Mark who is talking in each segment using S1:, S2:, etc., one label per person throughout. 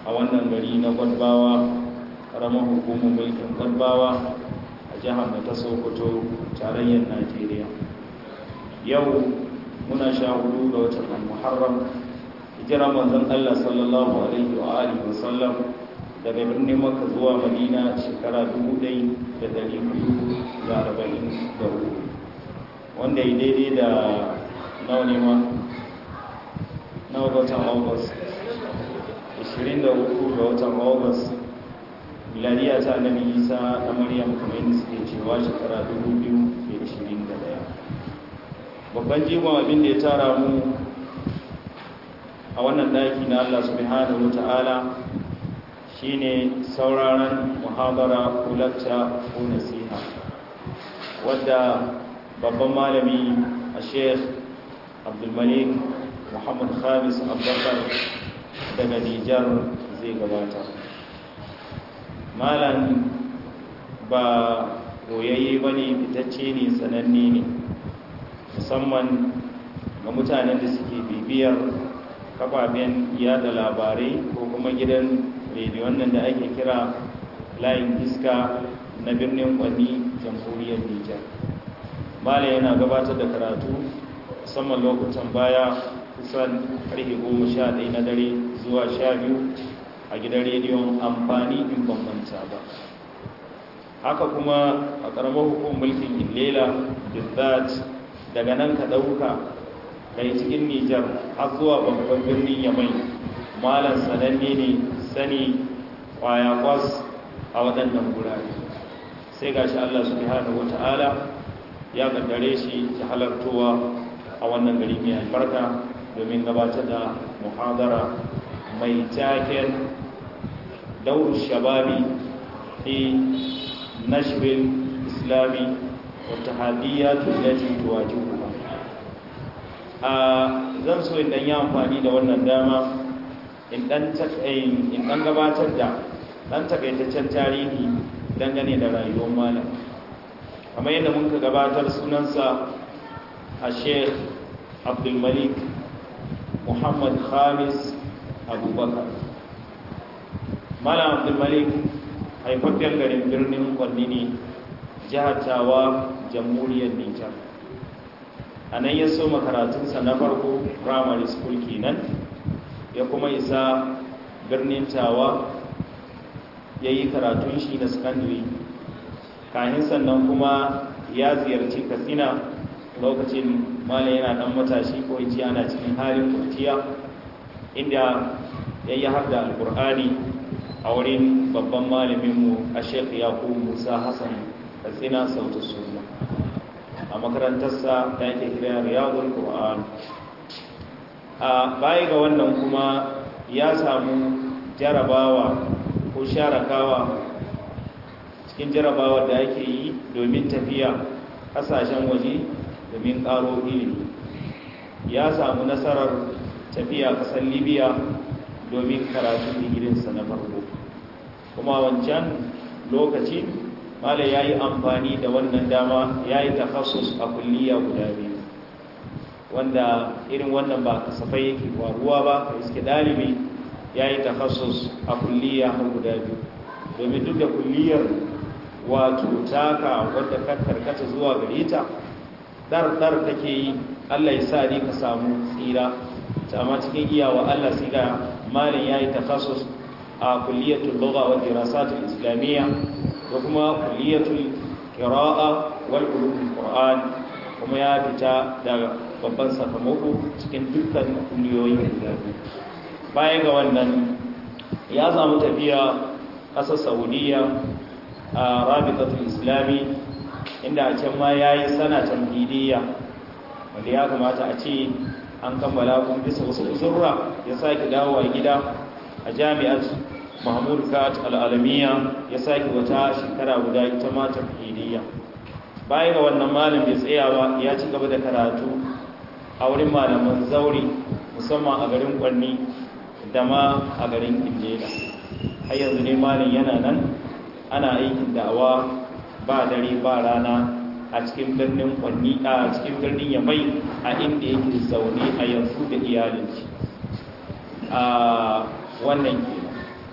S1: a wannan gari na gwadbawa ƙaramar hukumar mulkin gwadbawa a jihar da ta sokoto tarayyar najeriya yau muna sha hudu ga watan al-muharram hijira manzon allah sallallahu alaihi wa alihi wa sallam daga birnin maka zuwa madina shekara 1444 wanda ya daidai da nawa ne ma nawa ga watan august 23 ga watan august miladiya ta annabi isa na maryam kamar yadda suke cewa shekara 2021 babban jimon abin da ya tara mu a wannan daki na allah subhanahu wa ta'ala shine sauraron muhabara ko lacca ko nasiha wadda babban malami a sheikh abdulmalik muhammad khamis abubakar daga nijar zai gabata malam ba goyayye ba ne fitacce ne sananne ne musamman ga mutanen da suke bibiyar kafafen yada labarai ko kuma gidan rediyon nan da ake kira layin iska na birnin kwanni jamhuriyar nijar mala yana gabatar da karatu musamman lokutan baya kusan karfe goma sha ɗaya na dare zuwa sha biyu a gidan rediyon amfani in bambanta ba haka kuma a ƙaramar hukumar mulkin illela bizzat daga nan ka ɗauka kai cikin nijar har zuwa babban birnin yamai malam sananne ne sani kwaya kwas a waɗannan gurare sai ga shi Allah subhanahu wata'ala ya kaddare shi ta halartowa a wannan gari mai albarka domin gabatar da muhadara mai taken daur shababi fi nashbil islami wa tahaddiyatu allati tuwajihuha a zan so in dan yi amfani da wannan dama in dan gabatar da dan takaitaccen tarihi dangane da rayuwar malam kamar yadda muka gabatar sunansa a sheikh abdulmalik muhammad khamis abubakar malam abdulmalik haifaffen garin birnin kwanni ne jihar tawa jamhuriyar nijar a nan ya so makaratunsa na farko primary school kenan ya kuma isa birnin tawa ya yi karatun shi na secondary kahin sannan kuma ya ziyarci katsina lokacin mala yana dan matashi ko ji ana cikin halin kurciya inda ya yi har da alkur'ani a wurin babban malaminmu a shek yaku musa hassan katsina sautu suna a makarantarsa da yake kira riyadul qur'an a baya ga wannan kuma ya samu jarabawa ko sharakawa cikin jarabawa da ake yi domin tafiya kasashen waje domin karo ilimi ya samu nasarar tafiya kasar libya domin karatun digirinsa na farko kuma wancan lokaci malai ya yi amfani da wannan dama ya yi takhasus a kulliya guda biyu wanda irin wannan ba kasafai yake faruwa ba ka iske dalibi ya yi takhasus a kulliya har guda biyu domin duk da kulliyar wato taka wadda ka karkata zuwa gare ta dar-dar take yi allah ya sa ne ka samu tsira ta amma cikin iyawa allah sai ga malin ya yi takhasus a kulliyatul lugha wa dirasatul islamiyya da kuma kulliyatul qira'a wal ulumul qur'an kuma ya fita daga babban sakamako cikin dukkan kuliyoyin guda baya ga wannan ya samu tafiya ƙasar saudiya a rabitatul islami inda a can ma ya yi sana tamhidiyya wanda ya kamata a ce an kammala kuma bisa wasu uzurra ya sake dawowa gida a jami'ar mahmud kat al'alamiya ya sake wata shekara guda ita ma tamhidiyya baya ga wannan malam bai tsaya ba ya ci gaba da karatu a wurin malaman zauri musamman a garin kwanni da ma a garin indela har yanzu ne malam yana nan ana aikin da'awa ba dare ba rana a cikin birnin kwanni a cikin birnin yamai a inda yake zaune a yanzu da iyalin shi a wannan ke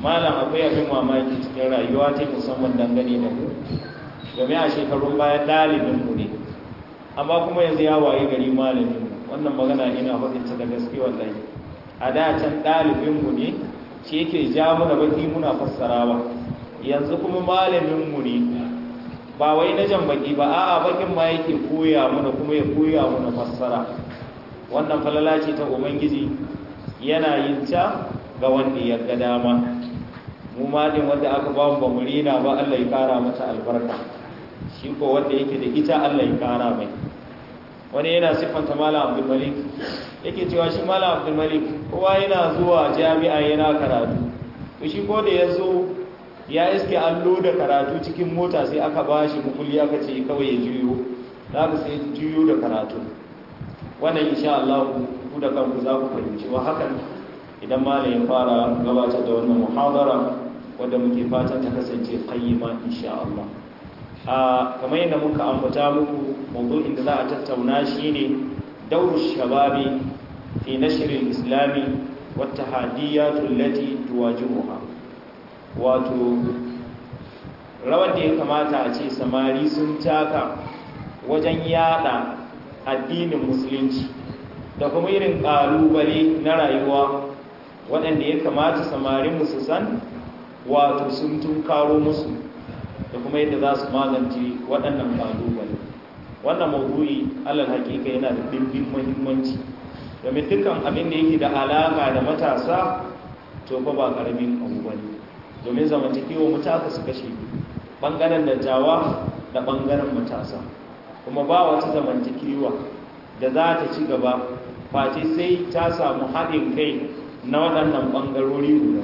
S1: malam akwai abin mamaki cikin rayuwa ta musamman dangane da mu domin a shekarun bayan ɗalibinmu ne amma kuma yanzu ya waye gari malamin wannan magana ina faɗinta da gaske wallahi a da can ɗalibinmu ne shi yake ja muna baki muna fassara ba yanzu kuma malaminmu ne ba wai na jan baki ba a'a bakin ma yake koya mana kuma ya koya mana fassara wannan falala ce ta ubangiji yana yin ta ga wanda ya ga dama mu ma din wanda aka ba mu ba mu rina ba Allah ya kara mata albarka shi ko wanda yake da ita Allah ya kara mai wani yana siffanta malam abdul malik yake cewa shi malam abdul malik kowa yana zuwa jami'a yana karatu to shi ko da ya zo ya iske allo da karatu cikin mota sai aka ba shi mukulli aka ce kawai ya juyo za ka sai juyo da karatu wannan insha Allah ku da kanku za ku fahimci wa hakan idan malam ya fara gabatar da wannan muhadara wadda muke fatan ta kasance qayyima insha Allah a kamar yadda muka ambata muku mawdu'in da za a tattauna shine dauru shababi fi nashr al-islami wa tahaddiyat allati tuwajihuha wato rawar da ya kamata a ce samari sun taka wajen yada addinin musulunci da kuma irin ƙalubale na rayuwa waɗanda ya kamata samarin su san wato sun tunkaro musu da kuma yadda za su magance waɗannan ƙalubale wannan maudu'i alal hakika yana da ɗimbin muhimmanci domin dukkan abin da yake da alaƙa da matasa to fa ba ƙaramin abu ba ne domin zamantakewa mutaka su kashe ɓangaren dattawa da ɓangaren matasa kuma ba wata zamantakewa da za ta ci gaba face sai ta samu haɗin kai na waɗannan ɓangarori guda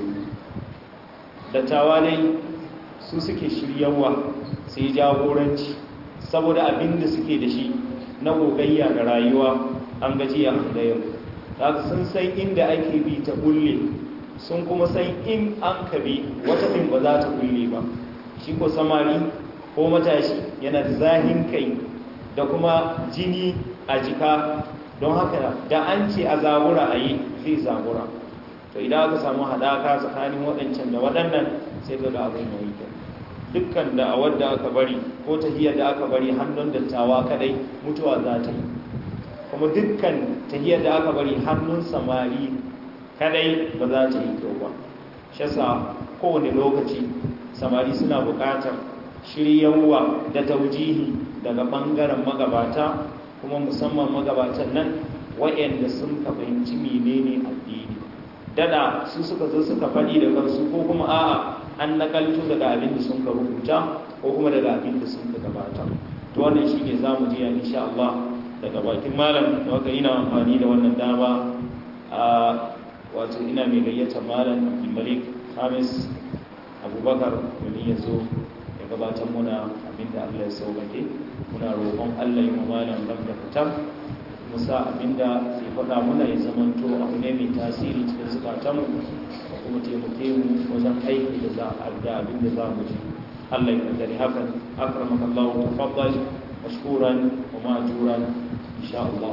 S1: dattawa dai su suke shiryawa sai jagoranci saboda abin da suke da shi na gogayya da rayuwa an gajiya da yau da sun san inda ake bi ta bulle sun kuma san in an kabi wata ɗin ba za ta bulle ba shi ko samari ko matashi yana da zahin kai da kuma jini a jika don haka da an ce a zabura a yi zai zabura to idan aka samu haɗaka tsakanin waɗancan da waɗannan sai ga ga abin yayi kyau dukkan da a wadda aka bari ko tahiyar da aka bari hannun dattawa kadai mutuwa za ta yi kuma dukkan tahiyar da aka bari hannun samari kadai ba za ta yi kyau ba shi yasa kowane lokaci samari suna buƙatar shiryawa da taujihi daga ɓangaren magabata kuma musamman magabatan nan waɗanda sun ka fahimci menene addini dada su suka zo suka faɗi da kansu ko kuma a'a an nakalto daga abin da sun ka rubuta ko kuma daga abin da sun ka gabata to wannan shi ne za mu ji insha Allah daga bakin malam da waka ina amfani da wannan dama a wato ina mai gayyata malam Abdulmalik Hamis Abubakar domin ya zo ya gabatar muna abin da Allah ya sauƙaƙe muna roƙon Allah ya malam ram da fitar musa abinda sai faɗa muna ya zamanto abu ne mai tasiri cikin zukatanmu da kuma taimake mu wajen aiki da za a da abin da za mu ji Allah ya kaddari hakan akramaka Allah wa tafaddal mashkuran wa ma'juran insha Allah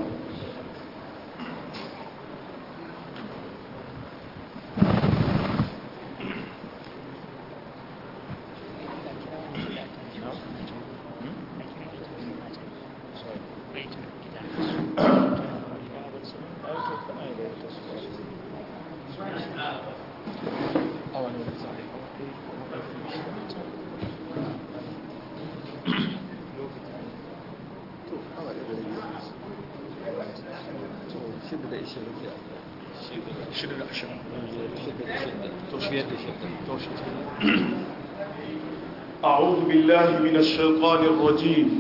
S2: أعوذ بالله من الشيطان الرجيم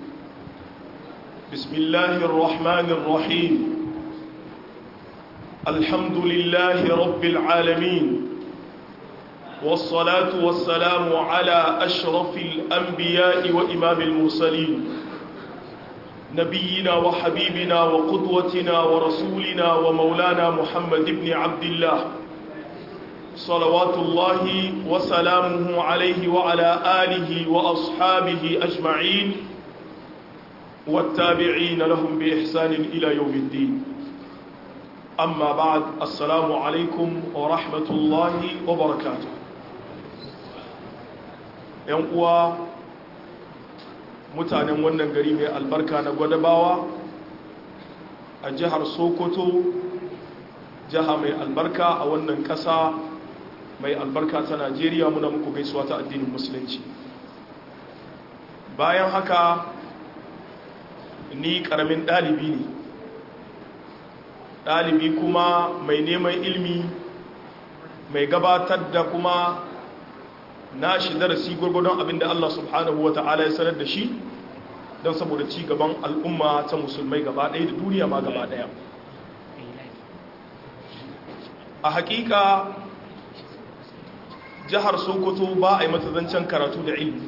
S2: بسم الله الرحمن الرحيم الحمد لله رب العالمين والصلاة والسلام على أشرف الأنبياء وإمام المرسلين نبينا وحبيبنا وقدوتنا ورسولنا ومولانا محمد بن عبد الله صلوات الله وسلامه عليه وعلى آله وأصحابه أجمعين والتابعين لهم بإحسان إلى يوم الدين أما بعد السلام عليكم ورحمة الله وبركاته uwa mutanen wannan gari mai albarka na gwadabawa a jihar sokoto jiha mai albarka a wannan ƙasa mai albarka ta najeriya muna muku gaisuwa ta addinin musulunci bayan haka ni ƙaramin ɗalibi ne ɗalibi kuma mai neman ilmi mai gabatar da kuma na shi darasi gwargwadon abinda Allah subhanahu wa ta'ala ya sanar da shi don saboda ci gaban al'umma ta musulmai gaba ɗaya da duniya ma gaba ɗaya a hakika jihar sokoto ba a yi matazancen karatu da ilmi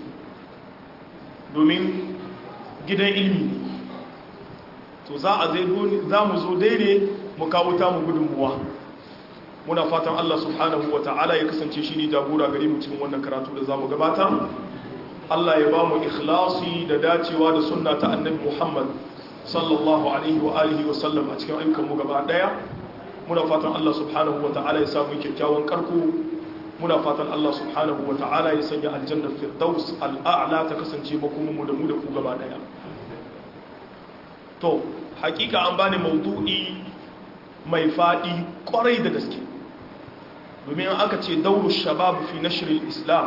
S2: domin gidan ilmi to za a za mu zo daidai mu kawo tamu gudunmuwa muna fatan Allah subhanahu wa ta'ala ya kasance shi ne jagora gare mu cikin wannan karatu da za mu gabatar Allah ya ba mu ikhlasi da dacewa da sunna ta annabi Muhammad sallallahu alaihi wa alihi wa sallam a cikin ayyukan mu gaba daya muna fatan Allah subhanahu wa ta'ala ya samu kyakkyawan karko muna fatan Allah subhanahu wa ta'ala ya sanya aljanna firdaus al'a'la ta kasance makomin mu da mu da ku gaba daya to hakika an bani maudu'i mai fadi kwarai da gaske domin aka ce dauru shabab fi nashirin islam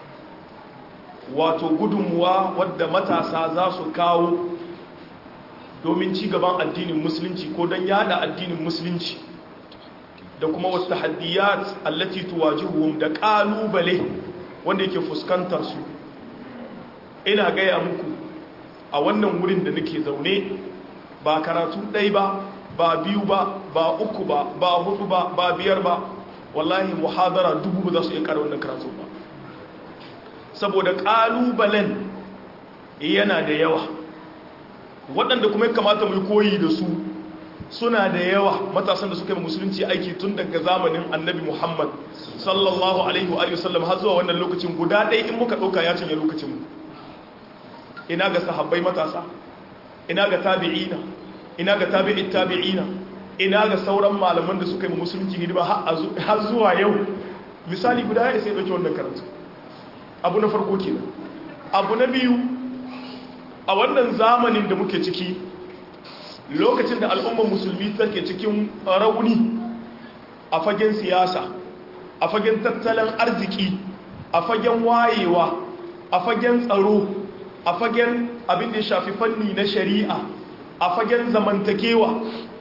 S2: wato gudunmuwa wadda matasa za su kawo domin ci gaban addinin musulunci ko don yada addinin musulunci da kuma wasu tahaddiyat allati tuwajihuhum da kalubale wanda yake fuskantar su ina gaya muku a wannan wurin da nake zaune ba karatu ɗai ba ba biyu ba ba uku ba ba hudu ba ba biyar ba wallahi muhadara dubu ba za su iya kara wannan karatu ba saboda ƙalubalen yana da yawa waɗanda kuma ya kamata mu koyi da su suna da yawa matasan da suka yi musulunci aiki tun daga zamanin annabi muhammad sallallahu alaihi wa sallam har zuwa wannan lokacin guda ɗaya in muka ɗauka ya cinye lokacin mu ina ga sahabbai matasa ina ga tabi'ina ina ga tabi'in tabi'ina ina ga sauran malaman da suka yi musulunci hidima har zuwa yau misali guda ya sai ɗauki wannan karatu abu na farko kenan abu na biyu a wannan zamanin da muke ciki lokacin da al'ummar musulmi take cikin rauni a fagen siyasa a fagen tattalin arziki a fagen wayewa a fagen tsaro a fagen abin da ya shafi fanni na shari'a a fagen zamantakewa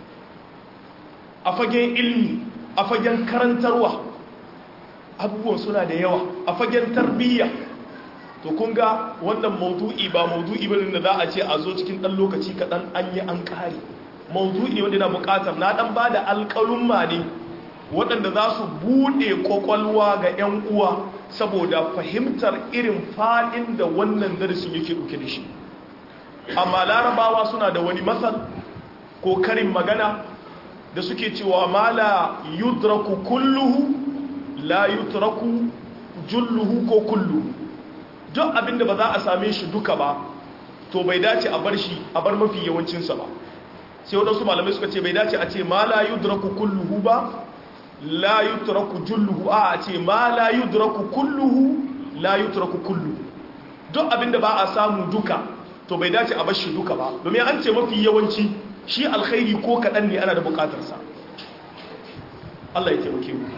S2: a fagen ilmi a fagen karantarwa abubuwan suna da yawa a fagen tarbiyya to kun ga wannan maudu'i ba maudu'i bane da za a ce a zo cikin ɗan lokaci kaɗan an yi an ƙare maudu'i wanda na buƙatar na ɗan ba da alƙalumma ne waɗanda za su buɗe ƙwaƙwalwa ga 'yan uwa saboda fahimtar irin faɗin da wannan darasin yake ɗauke da shi amma larabawa suna da wani matsal ko karin magana da suke cewa ma la yudraku kulluhu la yutraku julluhu ko kulluhu duk abinda ba za a same shi duka ba to bai dace a bar shi a bar mafi yawancinsa ba sai waɗansu malamai suka ce bai dace a ce ma la yudraku kulluhu ba la yutraku julluhu a a ce ma la yudraku kulluhu la yutraku kulluhu duk abinda ba a samu duka to bai dace a bar shi duka ba domin an ce mafi yawanci shi alkhairi ko kaɗan ne ana da buƙatarsa Allah ya taimake mu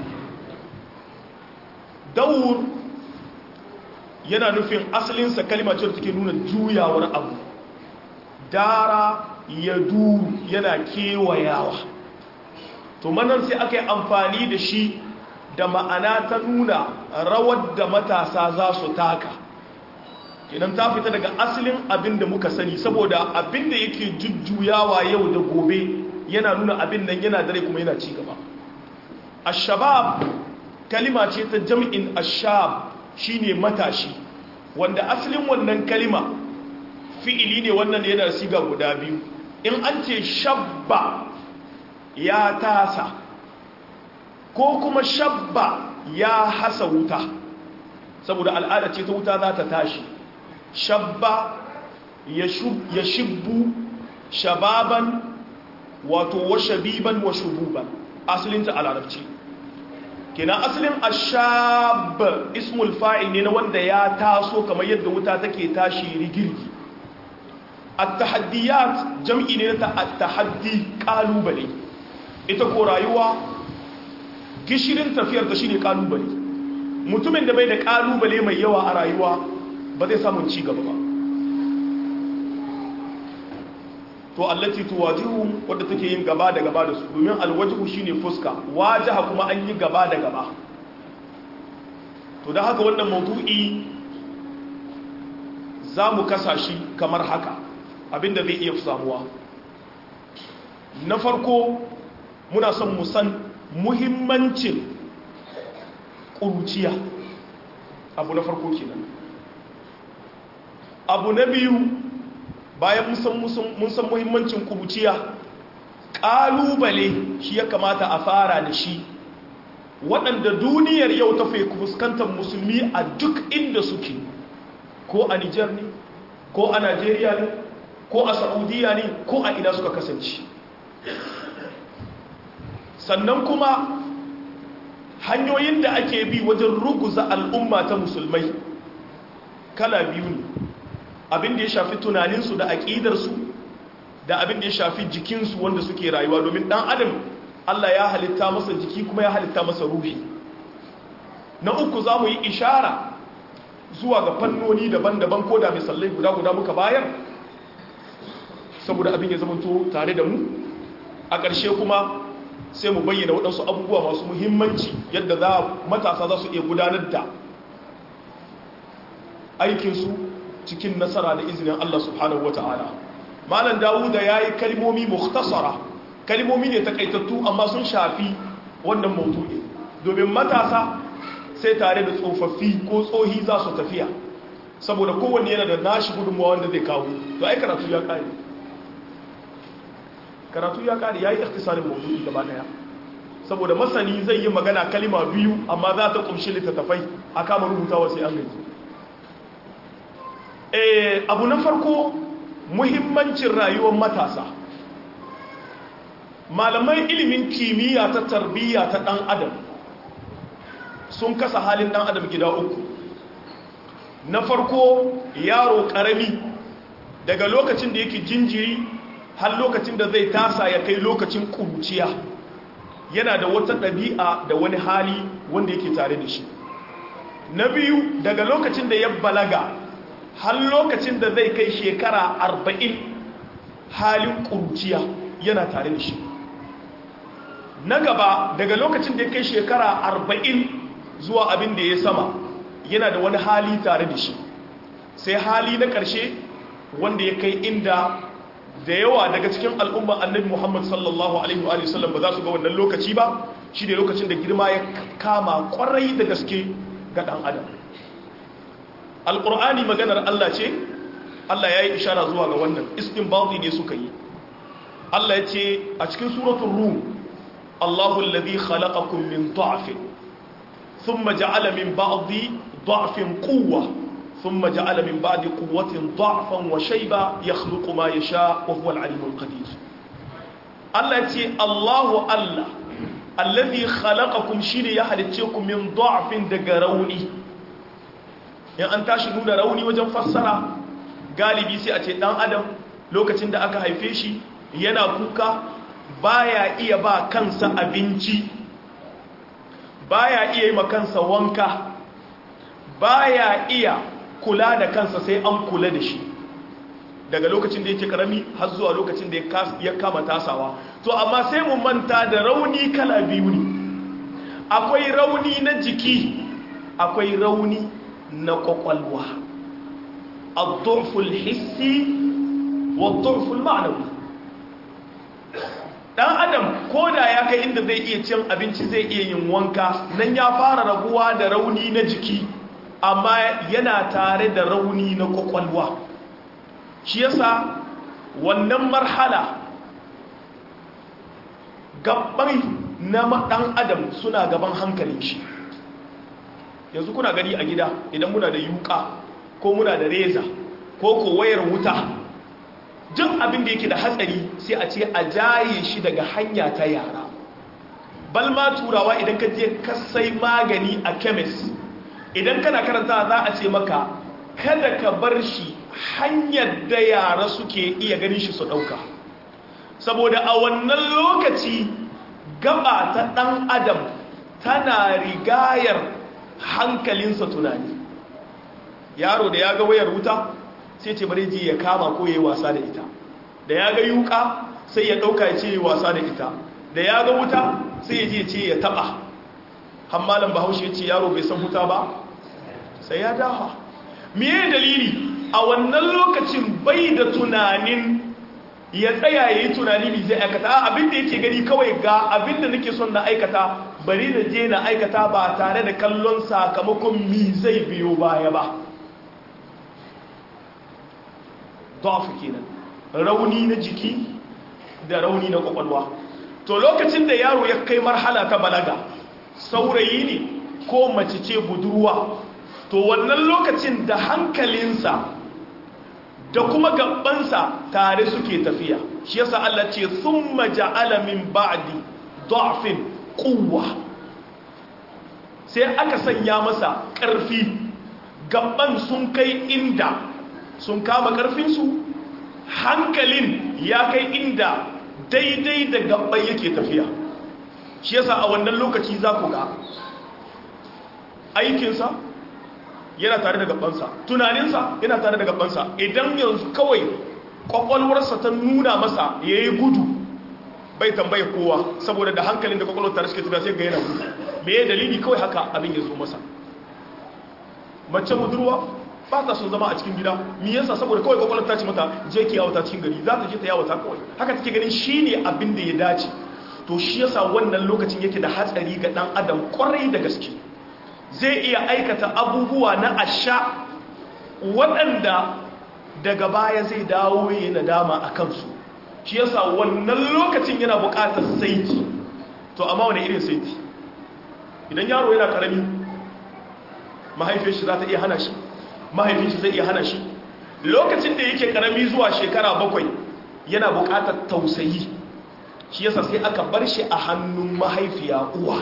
S2: daur yana nufin asalinsa kalma ce da take nuna juyawar abu dara ya duru yana kewayawa to manan sai aka yi amfani da shi da ma'ana ta nuna rawar da matasa za su taka kenan ta fita daga asalin abin da muka sani saboda abin da yake jujjuyawa yau da gobe yana nuna abin nan yana dare kuma yana ci gaba ashabab kalima ce ta jam'in ashab shine matashi wanda asalin wannan kalima fi'ili ne wannan yana da siga guda biyu in an ce shabba ya tasa ko kuma shabba ya hasa wuta saboda al'ada ce ta wuta za ta tashi shabba ya shibbu shababan wato wa shabiban wa shububan asalinta a larabci kenan asalin ashab ismul fa'il ne na wanda ya taso kamar yadda wuta take tashi rigirgi at-tahaddiyat jam'i ne na at-tahaddi kalubale ita ko rayuwa gishirin tafiyar da shine kalubale mutumin da bai da kalubale mai yawa a rayuwa ba zai samun ci gaba ba to allati tuwajihu wadda take yin gaba da gaba da su domin alwajhu shine fuska wajaha kuma an yi gaba da gaba to da haka wannan maudu'i za mu kasa shi kamar haka abinda zai iya samuwa na farko muna son mu san muhimmancin ƙuruciya abu na farko kenan abu na biyu bayan mun san muhimmancin kuruciya ƙalubale shi ya kamata a fara da shi waɗanda duniyar yau ta fai fuskantar musulmi a duk inda suke ko a nijar ne ko a najeriya ne ko a saudiya ne ko a ina suka kasance sannan kuma hanyoyin da ake bi wajen ruguza al'umma ta musulmai kala biyu ne abin da ya shafi tunaninsu da aƙidarsu da abin da ya shafi jikinsu wanda suke rayuwa domin ɗan adam Allah ya halitta masa jiki kuma ya halitta masa ruhi na uku za mu yi ishara zuwa ga fannoni daban-daban ko da misalai guda-guda muka bayar saboda abin ya zamanto tare da mu a ƙarshe kuma sai mu bayyana waɗansu abubuwa masu muhimmanci yadda za matasa za su iya gudanar da aikinsu cikin nasara da izinin Allah subhanahu wa ta'ala malam dawuda ya yi kalmomi mukhtasara kalmomi ne takaitattu amma sun shafi wannan maudu'i domin matasa sai tare da tsofaffi ko tsohi za su tafiya saboda kowanne yana da nashi gudunmawa wanda zai kawo to ai karatu ya kare karatu ya kare ya yi ikhtisarin maudu'i gaba daya saboda masani zai yi magana kalima biyu amma za ta kumshi littattafai a kama rubutawa sai an gaji abu na farko muhimmancin rayuwar matasa malamai ilimin kimiyya ta tarbiyya ta ɗan adam sun kasa halin ɗan adam gida uku na farko yaro ƙarami daga lokacin da yake jinjiri har lokacin da zai tasa ya kai lokacin ƙuruciya yana da wata ɗabi'a da wani hali wanda yake tare da shi na biyu daga lokacin da ya balaga har lokacin da zai kai shekara arba'in halin ƙuruciya yana tare da shi na gaba daga lokacin da ya kai shekara arba'in zuwa abin da ya sama yana da wani hali tare da shi sai hali na ƙarshe wanda ya kai inda da yawa daga cikin al'umma annabi muhammad sallallahu alaihi wa sallam ba za su ga wannan lokaci ba shi ne lokacin da girma ya kama kwarai da gaske ga ɗan adam alƙur'ani maganar Allah ce Allah ya yi ishara zuwa ga wannan istinbadi ne suka yi Allah ya ce a cikin suratun rum Allahu alladhi khalaqakum min da'fin thumma ja'ala min ba'di da'fin quwwa thumma ja'ala min ba'di quwwatin da'fan wa shayba yakhluqu ma yasha wa huwa al-'alimul qadir Allah ya ce Allahu Allah alladhi khalaqakum shine ya halicce ku min da'fin daga rauni in an tashi nuna rauni wajen fassara galibi sai a ce dan adam lokacin da aka haife shi yana kuka baya iya ba kansa abinci baya iya yi kansa wanka baya iya kula da kansa sai an kula da shi daga lokacin da yake karami har zuwa lokacin da ya kama tasawa to amma sai mu manta da rauni kala biyu ne akwai rauni na jiki akwai rauni na kwakwalwa al-durful hissi wa durful ma'anawi dan adam ko da ya kai inda zai iya cin abinci zai iya yin wanka nan ya fara raguwa da rauni na jiki amma yana tare da rauni na kwakwalwa shi yasa wannan marhala gabbai na dan adam suna gaban hankalin shi yanzu kuna gani a gida idan muna da yuka ko muna da reza ko ko wayar wuta duk abin da yake da hatsari sai a ce a jaye shi daga hanya ta yara balma turawa idan ka je ka sai magani a kemis idan kana karanta za a ce maka kada ka bar shi hanyar da yara suke iya ganin shi su ɗauka saboda a wannan lokaci gaba ta ɗan adam tana rigayar hankalinsa tunani yaro da ya ga wayar wuta sai ce bari ji ya kama ko ya yi wasa da ita da ya ga yuka sai ya ɗauka ya ce ya yi wasa da ita da ya ga wuta sai ya je ce ya taɓa hammalin bahaushe ya ce yaro bai san wuta ba sai ya dafa miye dalili a wannan lokacin bai da tunanin ya tsaya ya yi tunani mai zai aikata abinda yake gani kawai ga abinda nake son na aikata bari da je na aikata ba tare da kallon sakamakon mi zai biyo baya ba dafu kenan rauni na jiki da rauni na kwakwalwa to lokacin da yaro ya kai marhala ta balaga saurayi ne ko mace ce budurwa to wannan lokacin da hankalinsa da kuma gabansa tare suke tafiya shi yasa Allah ce thumma ja'ala min ba'di da'fin quwwa sai aka sanya masa ƙarfi gaban sun kai inda sun kama ƙarfinsu hankalin ya kai inda daidai da gaban yake tafiya shi yasa a wannan lokaci za ku ga aikinsa yana tare da gabansa tunaninsa yana tare da gabansa idan yanzu kawai kwakwalwarsa ta nuna masa ya yi gudu bai tambaye kowa saboda da hankalin da kwakwalwar tare suke tafiya sai ga yana gudu me ya dalili kawai haka abin ya zo masa mace budurwa ba ta son zama a cikin gida mi yasa saboda kawai kwakwalwar ta ce mata je ki yawata cikin gari za ta je ta yawata kawai haka take ganin shine abin da ya dace to shi yasa wannan lokacin yake da hatsari ga dan adam kwarai da gaske zai iya aikata abubuwa na asha waɗanda daga baya zai dawo yi nadama a kansu shi yasa wannan lokacin yana buƙatar saiti to amma wani irin saiti idan yaro yana ƙarami mahaifiyar shi za ta iya hana shi mahaifin shi zai iya hana shi lokacin da yake ƙarami zuwa shekara bakwai yana buƙatar tausayi shi yasa sai aka bar shi a hannun mahaifiya uwa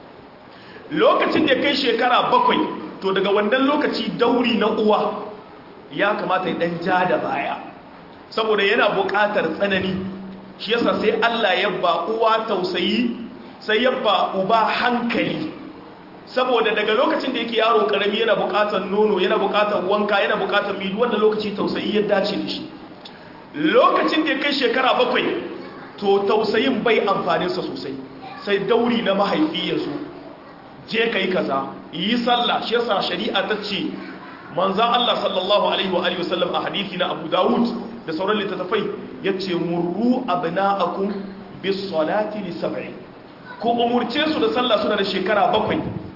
S2: lokacin da kai shekara bakwai to daga wannan lokaci dauri na uwa ya kamata ya dan ja da baya saboda yana buƙatar tsanani shi yasa sai Allah ya ba uwa tausayi sai ya ba uba hankali saboda daga lokacin da yake yaro karami yana buƙatar nono yana buƙatar wanka yana buƙatar midu wanda lokaci tausayi ya dace da shi lokacin da ya kai shekara bakwai to tausayin bai amfaninsa sosai sai dauri na mahaifi ya zo je ka yi kaza yi sallah shi yasa shari'a ta ce manzan Allah sallallahu alaihi wa alihi wasallam a hadithi na Abu Dawud da sauran littattafai yace murru abna'akum bis salati li sab'i ku umurce su da sallah suna da shekara bakwai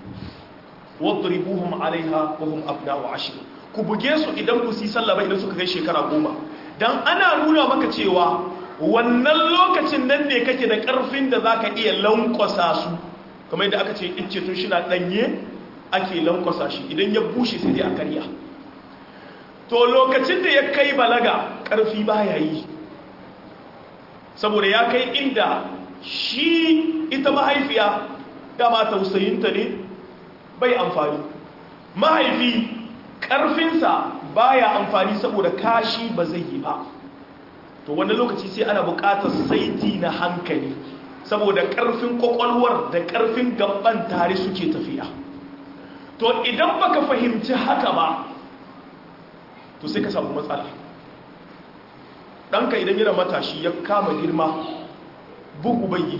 S2: wadribuhum alaiha wa hum abna'u ashr ku buge su idan ku si sallah ba idan suka kai shekara goma dan ana nuna maka cewa wannan lokacin nan ne kake da karfin da zaka iya lankwasa su kamar yadda aka ce icce tun shi na ɗanye ake lankwasa shi idan ya bushe sai dai a karya to lokacin da ya kai balaga ƙarfi ba ya yi saboda ya kai inda shi ita mahaifiya dama tausayinta ne bai amfani mahaifi ƙarfinsa baya amfani saboda kashi ba zai yi ba to wannan lokaci sai ana buƙatar saiti na hankali saboda ƙarfin ƙwaƙwalwar da ƙarfin gaban tare suke tafiya to idan baka fahimci haka ba to sai ka samu matsala ɗanka idan yana matashi ya kama girma bugu bayi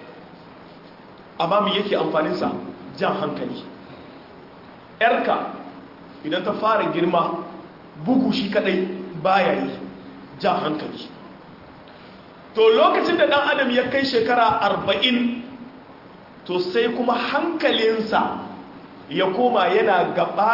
S2: amma mu yake amfaninsa jan hankali ‘yarka idan ta fara girma bugu shi kadai baya yi jan hankali to lokacin da ɗan adam ya kai shekara arba'in to sai kuma hankalinsa ya koma yana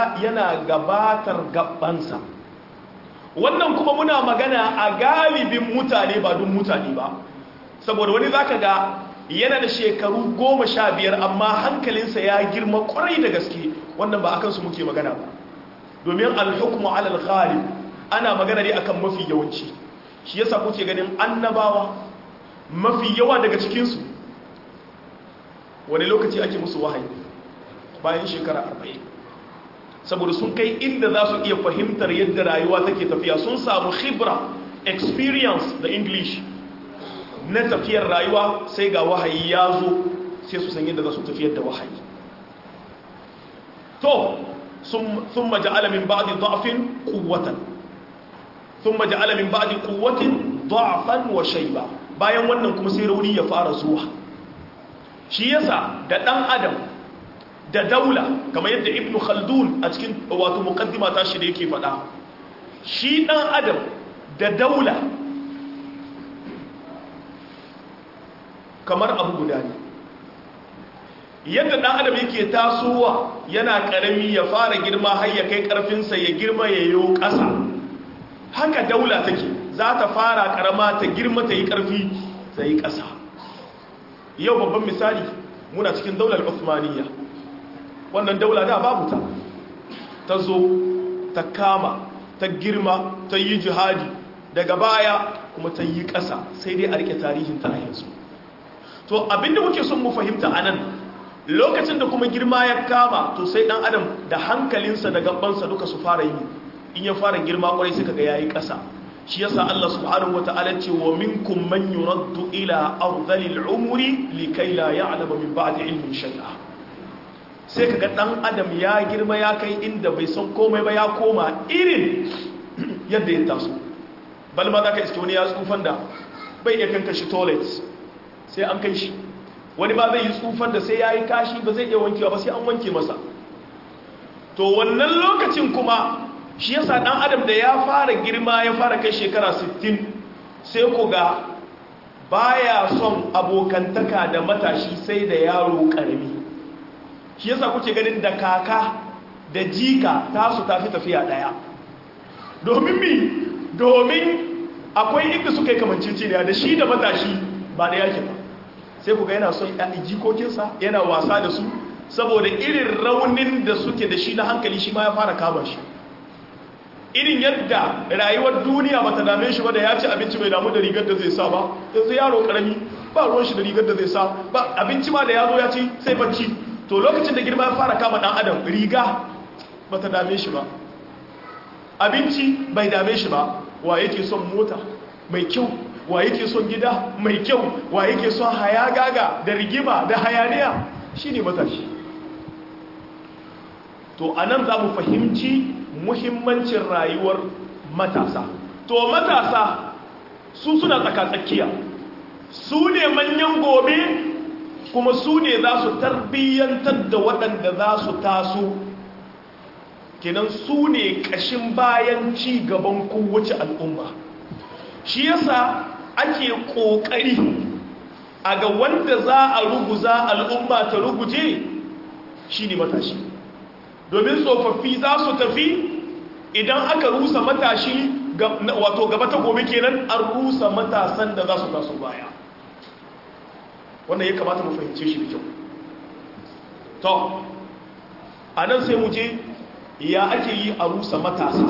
S2: gabatar gabansa wannan kuma muna magana a galibin mutane ba dun mutane ba saboda wani zaka ga yana da shekaru goma sha biyar amma hankalinsa ya girma kwarai da gaske wannan ba akan su muke magana ba domin alhukmu alal ghalib ana magana ne akan mafi yawanci shi yasa kuke ganin annabawa mafi yawa daga cikinsu wani lokaci ake musu wahayi bayan shekara arba'in saboda sun kai inda za su iya fahimtar yadda rayuwa take tafiya sun samu khibra experience da english na tafiyar rayuwa sai ga wahayi ya zo sai su san yadda za su tafiyar da wahayi to sun maja'ala min ba'di da'fin quwwatan sun maja'ala min ba'di quwwatin da'fan wa shayba bayan wannan kuma sai rauni ya fara zuwa shi yasa da dan adam da daula kamar yadda ibnu khaldun a cikin wato muqaddima ta shi da yake faɗa shi dan adam da daula kamar abu guda ne yadda dan adam yake tasowa yana karami ya fara girma har ya kai karfinsa ya girma ya yi ƙasa haka daula take za ta fara karama ta girma ta yi karfi ta yi ƙasa yau babban misali muna cikin daular Uthmaniyya wannan daula da babu ta ta zo ta kama ta girma ta yi jihadi daga baya kuma ta yi ƙasa sai dai a rike tarihin ta a yanzu to abinda muke son mu fahimta a nan lokacin da kuma girma ya kama to sai dan adam da hankalinsa da gabansa duka su fara yi in ya fara girma kwarai suka ga yayi ƙasa shi yasa Allah subhanahu wataala ce wa minkum man yuraddu ila ardhil umri likay la ya'lamu min ba'di ilmin shay'a sai kaga dan adam ya girma ya kai inda bai san komai ba ya koma irin yadda ya taso bal ma zaka iske wani ya tsufan da bai iya kanka shi toilet sai an kai shi wani ba zai yi tsufan da sai yayi kashi ba zai iya wankewa ba sai an wanke masa to wannan lokacin kuma shi yasa dan adam da ya fara girma ya fara kai shekara 60 sai ku ga baya son abokantaka da matashi sai da yaro karami shi yasa kuke ganin da kaka da jika tasu tafi tafiya daya domin mi domin akwai inda suka yi kamanciciniya da shi da matashi ba da yake ba sai ku ga yana son jikokinsa yana wasa da su saboda irin raunin da suke da shi na hankali shi ma ya fara kama shi irin yadda rayuwar duniya ba ta dame shi ba da ya ci abinci bai damu da rigar da zai sa ba yanzu yaro karami ba ruwan shi da rigar da zai sa ba abinci ma da ya zo ya ci sai bacci to lokacin da girma ya fara kama dan adam riga ba ta dame shi ba abinci bai dame shi ba wa yake son mota mai kyau wa yake son gida mai kyau wa yake son hayagaga da rigima da hayaniya shine matashi to anan za mu fahimci muhimmancin rayuwar matasa to matasa su suna tsakatsakiya su ne manyan gobe kuma su ne za su tarbiyyantar da waɗanda za su taso kenan su ne ƙashin bayan ci gaban kowace al'umma shi yasa ake ƙoƙari a ga wanda za a ruguza al'umma ta ruguje shi ne matashi domin tsofaffi za su tafi idan aka rusa matashi wato gaba ta gobe kenan an rusa matasan da za su taso baya wannan ya kamata mu fahimce shi da kyau to a nan sai mu je ya ake yi a rusa matasa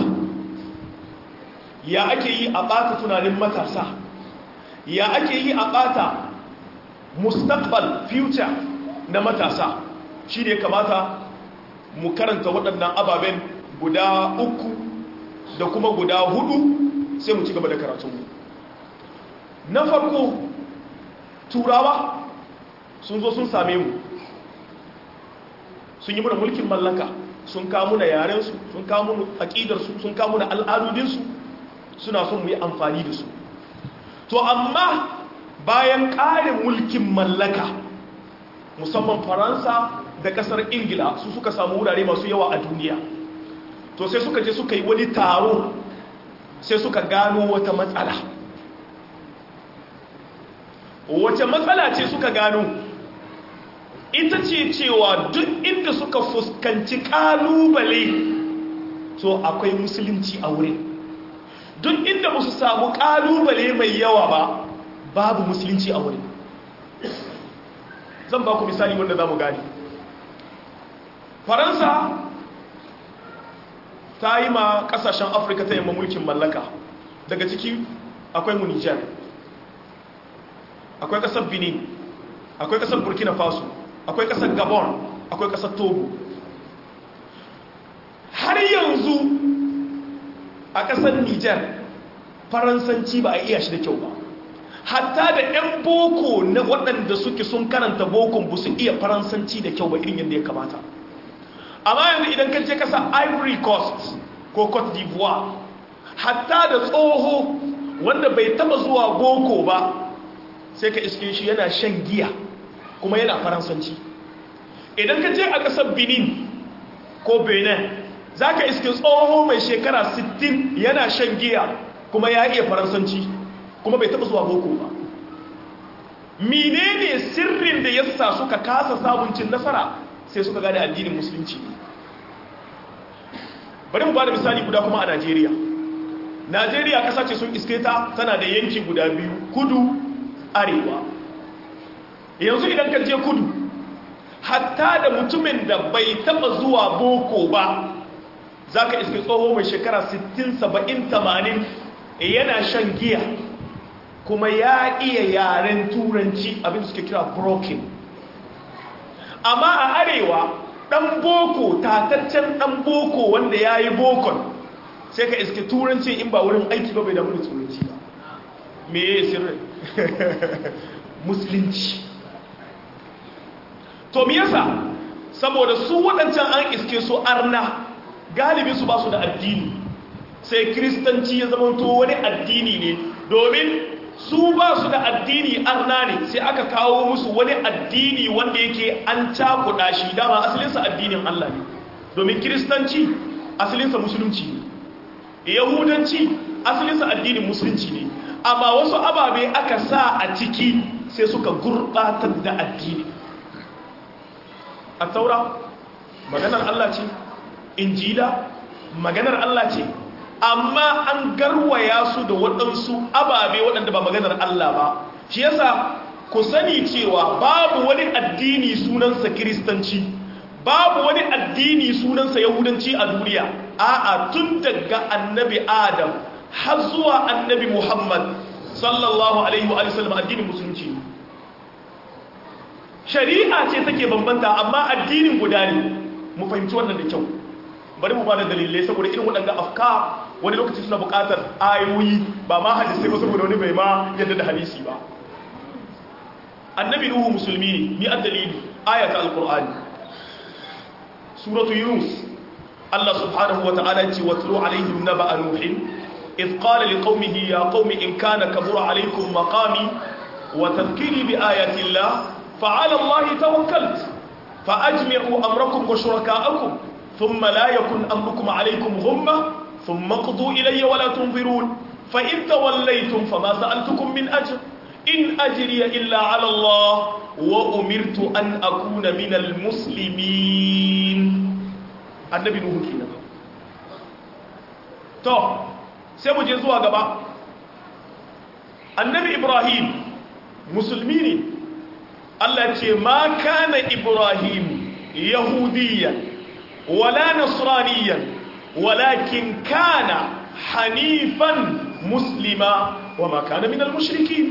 S2: ya ake yi a ɓata tunanin matasa ya ake yi a ɓata mustaqbal future na matasa shi ne kamata mu karanta waɗannan ababen guda uku da kuma guda hudu sai mu ci gaba da karatunmu na farko turawa sun zo sun same mu sun yi muna mulkin mallaka sun kamu da yarensu sun kamu da aƙidarsu sun kamu da al'adudinsu suna son mu yi amfani da su to amma bayan ƙarin mulkin mallaka musamman faransa da ƙasar ingila su suka samu wurare masu yawa a duniya to sai suka je suka yi wani taro sai suka gano wata matsala wace matsala ce suka gano ita ce cewa duk inda suka fuskanci kalubale to akwai musulunci a wurin duk inda ba su samu kalubale mai yawa ba babu musulunci a wurin zan ba ku misali wanda za mu gani faransa ta yi ma kasashen afirka ta yamma mulkin mallaka daga ciki akwai mu nijar akwai ƙasar benin akwai ƙasar burkina faso akwai ƙasar gabon akwai ƙasar togo har yanzu a ƙasar nijar faransanci ba a iya shi da kyau ba hatta da 'yan boko na waɗanda suke sun karanta bokon ba su iya faransanci da kyau ba irin yadda ya kamata amma yanzu idan kan je kasa ivory coast ko cote d'ivoire hatta da tsoho wanda bai taba zuwa boko ba sai ka iske shi yana shan giya kuma yana faransanci idan ka je a ƙasar benin ko benin za ka iske tsoho mai shekara 60 yana shan giya kuma ya iya faransanci kuma bai taba zuwa boko ba menene sirrin da ya sa suka kasa sabuncin nasara sai suka gane addinin musulunci bari mu ba da misali guda kuma a najeriya najeriya kasa ce sun iske ta tana da yanki guda biyu kudu arewa yanzu idan ka je kudu hatta da mutumin da bai taba zuwa boko ba za ka iske tsoho mai shekara 60 70 80 yana shan giya kuma ya iya yaren turanci abin suke kira broken amma a arewa dan boko tataccen dan boko wanda ya yi bokon sai ka iske turanci in ba wurin aiki ba bai damu da turanci ba me ya yi sirri musulunci to me yasa saboda su waɗancan an iske su arna galibi su ba su da addini sai kiristanci ya zama to wani addini ne domin su ba su da addini arna ne sai aka kawo musu wani addini wanda yake an cakuɗa shi dama asalinsa addinin Allah ne domin kiristanci asalinsa musulunci ne yahudanci asalinsa addinin musulunci ne amma wasu ababe aka sa a ciki sai suka gurɓatar da addini a taura maganar Allah ce injila maganar Allah ce amma an garwaya su da waɗansu ababe waɗanda ba maganar Allah ba shi yasa ku sani cewa babu wani addini sunansa kiristanci babu wani addini sunansa yahudanci a duniya a'a tun daga annabi adam har zuwa annabi muhammad sallallahu alaihi wa sallam addinin musulunci shari'a ce take bambanta amma addinin guda ne mu fahimci wannan da kyau bari mu ba da dalilai saboda irin waɗanda afka wani lokaci suna buƙatar ayoyi ba ma hadisai ba saboda wani bai ma yadda da hadisi ba annabi nuhu musulmi ne ni addalili ayata alqur'ani suratu yunus Allah subhanahu wa ta'ala ce watlu alaihim naba'a nuhin إذ قال لقومه يا قوم إن كان كبر عليكم مقامي وتذكيري بآيات الله فعلى الله توكلت فأجمعوا أمركم وشركاءكم ثم لا يكن أمركم عليكم غمة ثم اقضوا إلي ولا تنظرون فإن توليتم فما سألتكم من أجر إن أجري إلا على الله وأمرت أن أكون من المسلمين النبي نوح كينا تو سيبو جزوا غبا النبي إبراهيم مسلمين الله ما كان إبراهيم يهوديا ولا نصرانيا ولكن كان حنيفا مسلما وما كان من المشركين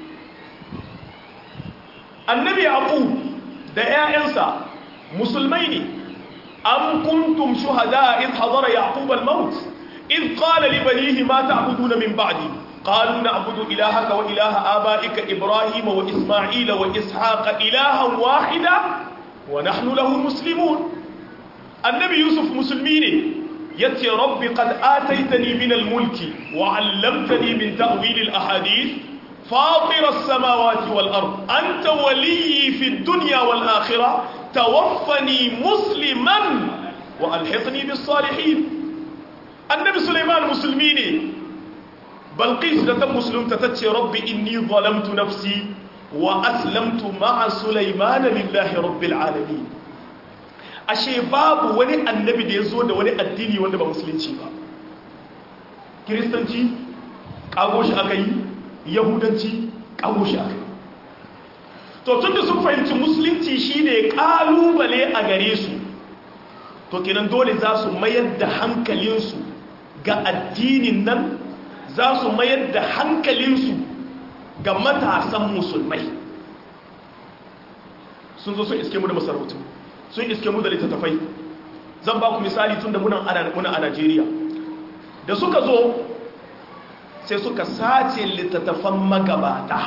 S2: النبي يعقوب da ‘ya'yansa musulmai ne an kuntum shuhada in hadara yaqub al-maut in qala li banihi ma ta'buduna min ba'di qalu na'budu ilahaka wa ilaha abaika ibrahima wa isma'ila wa ishaqa ilahan wahida wa nahnu lahu muslimun annabi yusuf musulmi ne yace rabbi qad ataitani min al-mulki wa 'allamtani min ta'wil al-ahadith fatir as-samawati wal ard anta waliyyi fi ad-dunya wal akhirah tawaffani musliman wa alhiqni bis salihin annabi sulaiman musulmi ne balqis da ta musulunta tace rabbi inni zalamtu nafsi wa aslamtu ma'a sulaiman lillahi rabbil alamin ashe babu wani annabi da ya zo da wani addini wanda ba musulunci ba kiristanci kago shi aka yi yahudanci kago shi aka yi to tun da sun fahimci musulunci shine kalubale a gare su to kenan dole za su mayar da hankalinsu ga addinin nan za su mayar da hankalinsu ga matasan musulmai sun zo sun iske mu da masarautu sun iske mu da littattafai zan ba ku misali tun da muna a najeriya da suka zo sai suka sace littattafan magabata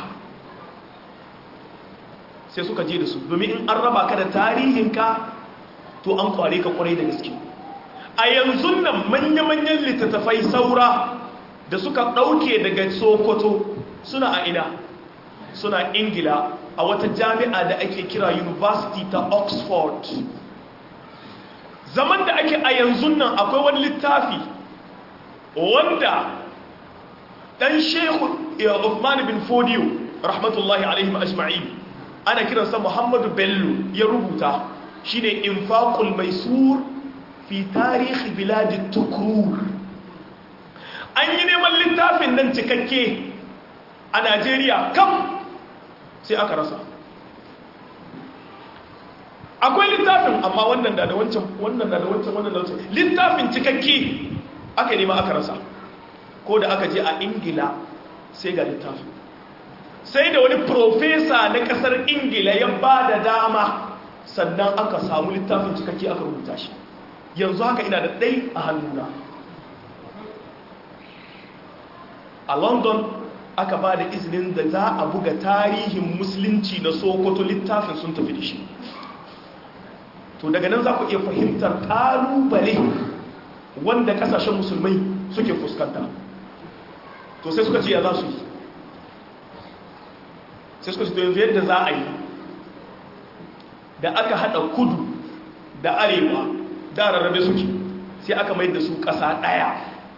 S2: sai suka je da su domin in an raba ka da tarihinka to an kware ka kwarai da gaske a yanzu nan manya-manyan littattafai saura da suka ɗauke daga sokoto suna a ina suna ingila a wata jami'a da ake kira university ta oxford zaman da ake a yanzu nan akwai wani littafi wanda dan shehu Uthman bin Fodiyo rahmatullahi alaihim ajma'in ana kiransa Muhammadu Bello ya rubuta shine infaqul maisur fi tarihi biladi tukrur an yi neman littafin nan cikakke a Najeriya kam sai aka rasa akwai littafin amma wannan da da wancan wannan da da wancan wannan da wancan littafin cikakke aka nema aka rasa ko da aka je a ingila sai ga littafin sai da wani profesa na kasar ingila ya ba da dama sannan aka samu littafin cikakke aka rubuta shi yanzu haka ina da ɗai a hannuna a london aka ba da izinin da za a buga tarihin musulunci na sokoto littafin sun tafi da shi to daga nan za ku iya fahimtar ƙalubale wanda ƙasashen musulmai suke fuskanta to sai suka ce ya za su yi sai suka ce to yanzu yadda za a yi da aka haɗa kudu da arewa da rarrabe suke sai aka mai da su ƙasa ɗaya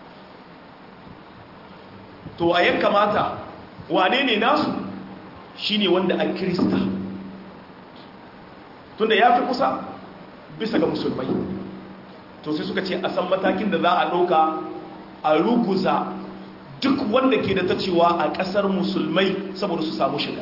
S2: to a yan kamata wane ne nasu shine wanda a kirista tunda ya fi kusa bisa ga musulmai to sai suka ce a san matakin da za a ɗauka a ruguza duk wanda ke da ta cewa a ƙasar musulmai saboda su samu shiga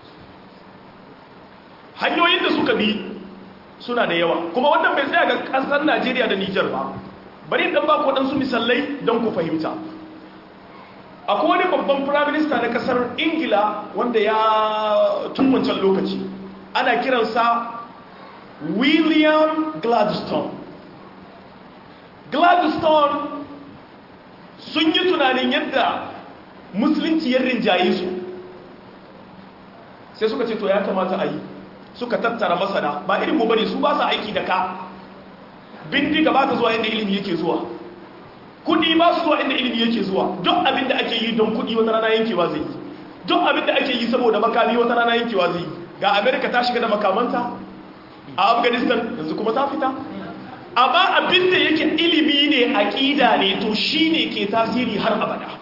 S2: hanyoyin da suka bi suna da yawa kuma wannan bai tsaya ga ƙasar najeriya da nijar ba bari ɗan ba ku waɗansu misalai don ku fahimta akwai wani babban firaminista na ƙasar ingila wanda ya tun wancan lokaci ana kiransa william gladstone gladstone sun yi tunanin yadda musulunci ya rinjaye su sai suka ce to ya kamata a yi suka tattara masana ba irin mu bane su ba su aiki da ka bindiga ba ta zuwa inda ilimi yake zuwa kudi ba su zuwa inda ilimi yake zuwa duk abin da ake yi don kudi wata rana yankewa zai yi duk abin da ake yi saboda makami wata rana yankewa zai yi ga amerika ta shiga da makamanta a afghanistan yanzu kuma ta fita amma abin da yake ilimi ne aƙida ne to shi ne ke tasiri har abada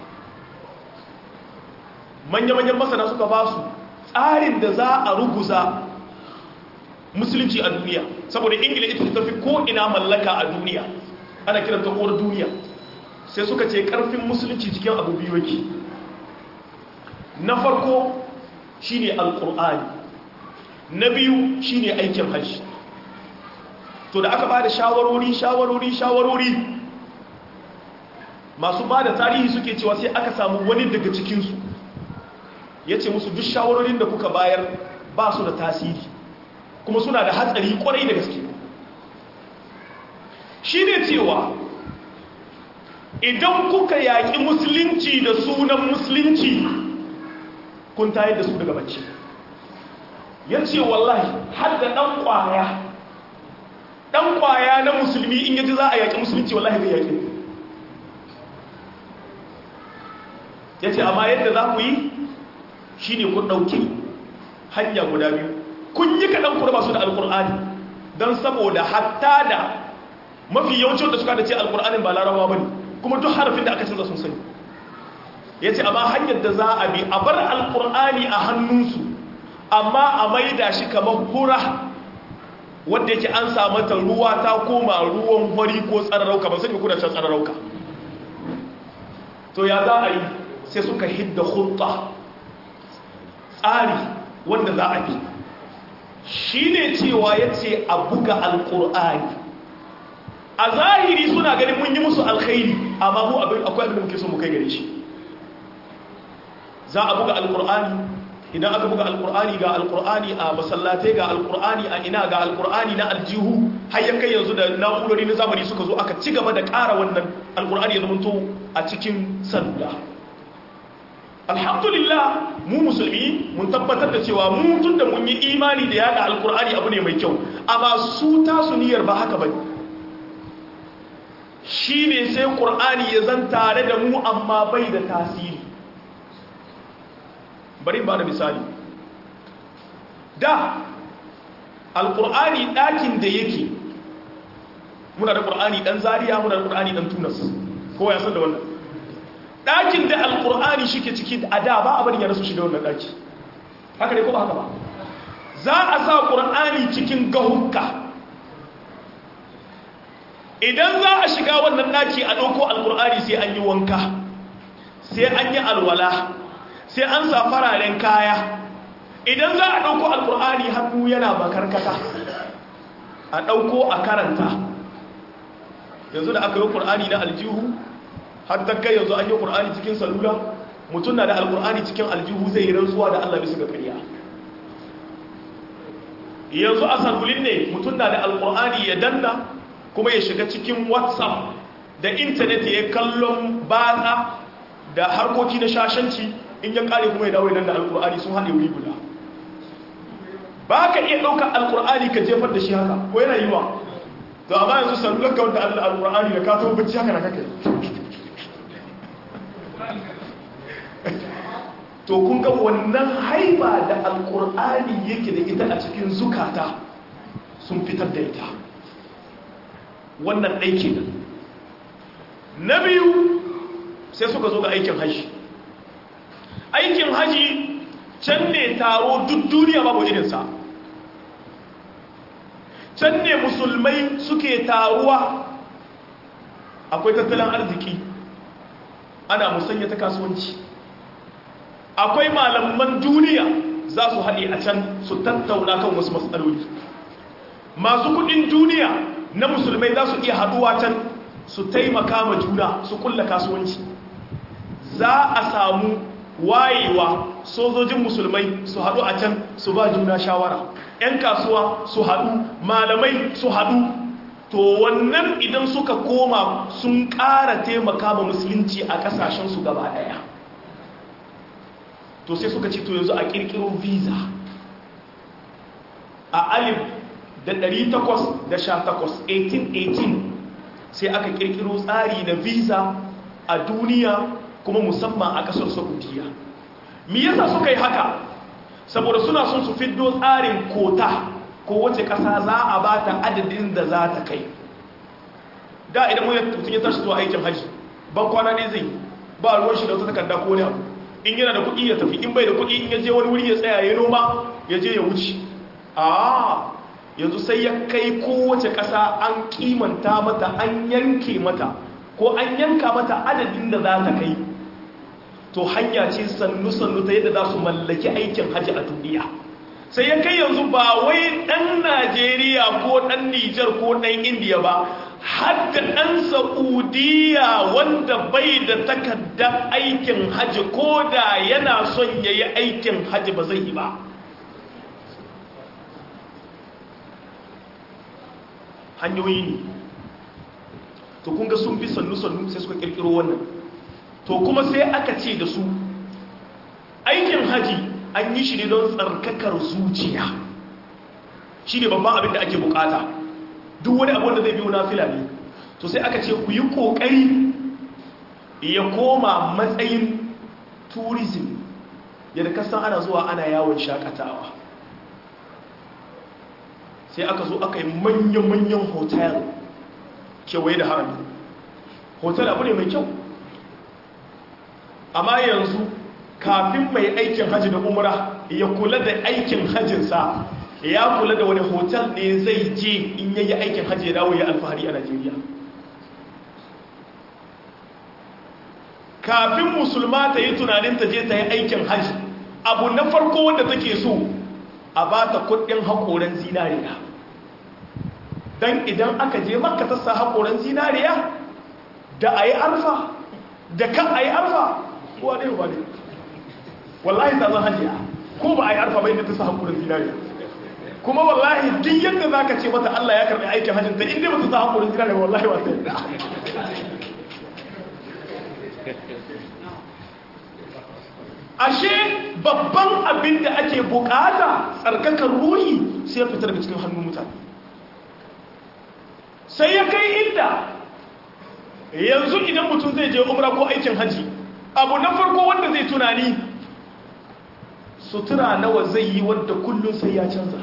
S2: manya-manyan masana suka ba su tsarin da za a ruguza musulunci a duniya saboda ingila ita ta tafi ko'ina mallaka a duniya ana kiranta uwar duniya sai suka ce ƙarfin musulunci cikin abu biyu yake na farko shine alƙur'ani na biyu shine aikin hajji to da aka ba da shawarori shawarori shawarori masu ba da tarihi suke cewa sai aka samu wani daga cikinsu ya ce musu duk shawarorin da kuka bayar ba su da tasiri kuma suna da hatsari kwarai da gaske shi ne cewa idan kuka yaƙi musulunci da sunan musulunci kun tayar da su daga bacci ya ce wallahi har da ɗan ƙwaya ɗan ƙwaya na musulmi in yaji za a yaƙi musulunci wallahi bai yaƙi ya ce amma yadda za ku yi shi ne kun ɗauki hanya guda biyu kun yi kaɗan ku masu da alƙur'ani don saboda hatta da mafi yawancin da suka da ce alƙur'anin ba larabawa ba ne kuma duk harafin da aka canza sun sani ya ce amma hanyar da za a bi a bar alƙur'ani a hannunsu amma a maida shi kamar hura wadda yake an samata ruwa ta koma ruwan hori ko tsararauka ba sani kuna can tsararauka to ya za a yi sai suka hidda hutta tsari wanda za a bi shi ne cewa ya ce a buga alƙur'ani a zahiri suna ganin mun yi musu alkhairi amma mu akwai abin da muke so mu kai gare shi za a buga alkur'ani idan aka buga alkur'ani ga alkur'ani a masallatai ga alkur'ani a ina ga alkur'ani na aljihu har ya kai yanzu da na'urori na zamani suka zo aka ci gaba da ƙara wannan alkur'ani ya zamanto a cikin salula alhamdulillah mu musulmi mun tabbatar da cewa mu tun da mun yi imani da yada alkur'ani abu ne mai kyau amma su tasu niyyar ba haka bane shi ne sai ƙur'ani ya zan tare da mu amma bai da tasiri bari ba da misali da alƙur'ani ɗakin da yake muna da ƙur'ani ɗan zariya muna da ƙur'ani ɗan tunas kowa ya san da wannan ɗakin da alƙur'ani shi ke ciki a da ba abin ya rasu shiga wannan ɗaki haka ne ko ba haka ba za a sa ƙur'ani cikin gahunka idan za a shiga wannan daki a ɗauko alkur'ani sai an yi wanka sai an yi alwala sai an sa fararen kaya idan za a ɗauko alkur'ani hannu yana makarkata a ɗauko a karanta yanzu da aka yi ƙur'ani na aljihu har ta kai yanzu an yi ƙur'ani cikin salula mutum na da alkur'ani cikin aljihu zai yi rantsuwa da allah bisa ga ƙarya yanzu a salulin ne mutum na da alkur'ani ya danna kuma ya shiga cikin whatsapp da intanet ya kallon batsa da harkoki na shashanci in ya kare kuma ya dawo idan da alkur'ani sun haɗe wuri guda ba ka iya ɗaukar alkur'ani ka jefar da shi haka ko yana yi wa to amma yanzu sallular ka wanda alkur'ani da ka taɓa bacci haka na kaka to kun ga wannan haiba da alkur'ani yake da ita a cikin zukata sun fitar da ita wannan ɗai kenan na biyu sai suka zo ga aikin haji aikin haji can ne taro duk duniya babu irinsa can ne musulmai suke taruwa akwai tattalin arziki ana musanya ta kasuwanci akwai malaman duniya za su haɗe a can su tattauna kan wasu matsaloli masu kudin duniya na musulmai za su iya haduwa can su taimaka ma juna su kulla kasuwanci za a samu wayewa sojojin musulmai su hadu a can su ba juna shawara 'yan kasuwa su hadu malamai su hadu to wannan idan suka koma sun ƙara taimaka ma musulunci a ƙasashensu gaba ɗaya to sai suka ce to yanzu a ƙirƙiro visa a alif da 818 1818 sai aka kirkiro tsari na visa a duniya kuma musamman a kasar saudiya me yasa suka yi haka saboda suna son su fiddo tsarin kota ko wace kasa za a ba ta adadin da za ta kai da idan mutum ya tashi zuwa aikin haji ban kwana ne zai ba ruwan shi da wata takarda ko ne abu in yana da kuɗi ya tafi in bai da kuɗi in ya je wani wuri ya tsaya ya noma ya je ya wuce a yanzu sai ya kai kowace ƙasa an kimanta mata an yanke mata ko an yanka mata adadin da za ta kai to hanya ce sannu-sannu ta yadda za su mallaki aikin hajji a duniya sai ya kai yanzu ba wai ɗan najeriya ko ɗan nijar ko ɗan indiya ba hadda ɗan sa'udiyya wanda bai da takardar aikin hajji ko da yana son ya yi aikin hajji ba zai yi ba hanyoyi ne to kunga sun bi sannu-sannu sai suka kirkiro wannan to kuma sai aka ce da su aikin haji an yi shi ne don tsarkakar zuciya shi ne babban abin da ake bukata duk wani abin da zai biyo na fila ne to sai aka ce ku yi kokari ya koma matsayin tourism yadda kasan ana zuwa ana yawon shakatawa sai aka zo aka yi manya-manyan hotel kewaye da harami hotel abu ne mai kyau amma yanzu kafin mai aikin hajji da umra ya kula da aikin hajjinsa ya kula da wani hotel ne zai je in yayi aikin hajji ya dawo ya alfahari a najeriya kafin musulma ta yi tunanin ta je ta yi aikin hajji abu na farko wanda take so a ba ta kudin haƙoran zinariya don idan aka je maka ta sa haƙoran zinariya da a yi arfa da kan a yi arfa kuwa ne ba ne wallahi ta zan hajiya ko ba a yi arfa bai da ta sa hakurin zinariya kuma wallahi duk yadda za ka ce mata Allah ya karɓi aikin hajjin ta inda ba ta sa hakurin zinariya wallahi ba ta yadda ashe babban abin da ake bukata tsarkakar ruhi sai ya fita daga cikin hannun mutane sai ya kai inda yanzu idan mutum zai je umra ko aikin haji abu na farko wanda zai tunani sutura nawa zai yi wadda kullum sai ya canza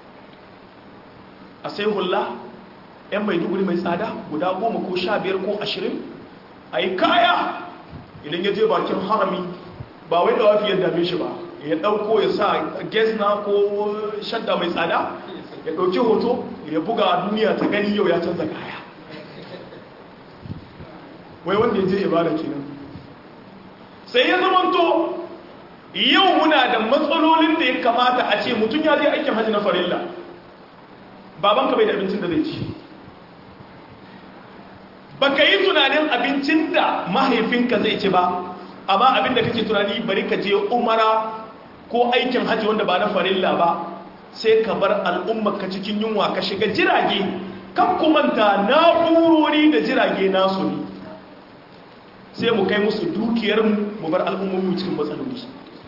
S2: a sai hula yan maiduguri mai tsada guda goma ko sha biyar ko ashirin a yi kaya idan ya je bakin harami ba wai da wafi ya dame shi ba ya ɗauko ya sa gesna ko shadda mai tsada ya ɗauki hoto ya buga duniya ta gani yau ya canza kaya wai wanda ya je ibada kenan sai ya zamanto yau muna da matsalolin da ya kamata a ce mutum ya je aikin hajji na farilla babanka bai da abincin da zai ci baka yi tunanin abincin da mahaifinka zai ci ba amma abin da kake tunani bari ka je umara ko aikin hajji wanda ba na farilla ba sai ka bar al'ummarka cikin yunwa ka shiga jirage kan kumanta na'urori da jirage nasu ne sai mu kai musu dukiyar mu bar al'ummomi cikin matsaloli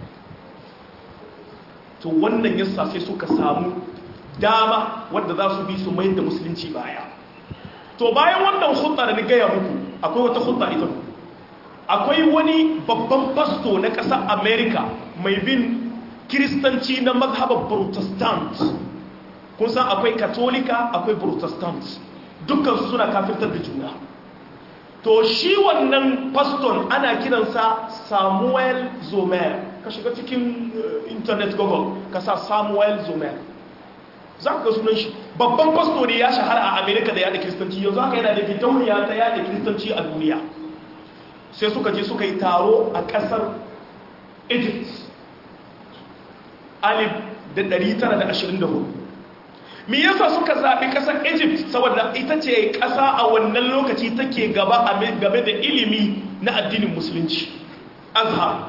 S2: to wannan yasa sai suka samu dama wadda za su bi su mayar da musulunci baya to bayan wannan hutsa da ni gaya muku akwai wata hutsa ita akwai wani babban fasto na ƙasar america mai bin kiristanci na mazhabar protestant kun san akwai katolika akwai protestant dukkansu suna kafirtar da juna to shi wannan faston ana kiransa samuel zomer ka shiga cikin internet google ka sa samuel zomer za ka ga sunan shi babban fasto ne ya shahara a america da yada kiristanci yanzu haka yana da fitauniya ta yada kiristanci a duniya sai suka je suka yi taro a kasar egypt alif da 924 me yasa suka zaɓi ƙasar egypt saboda ita ce ƙasa a wannan lokaci take gaba game da ilimi na addinin musulunci azhar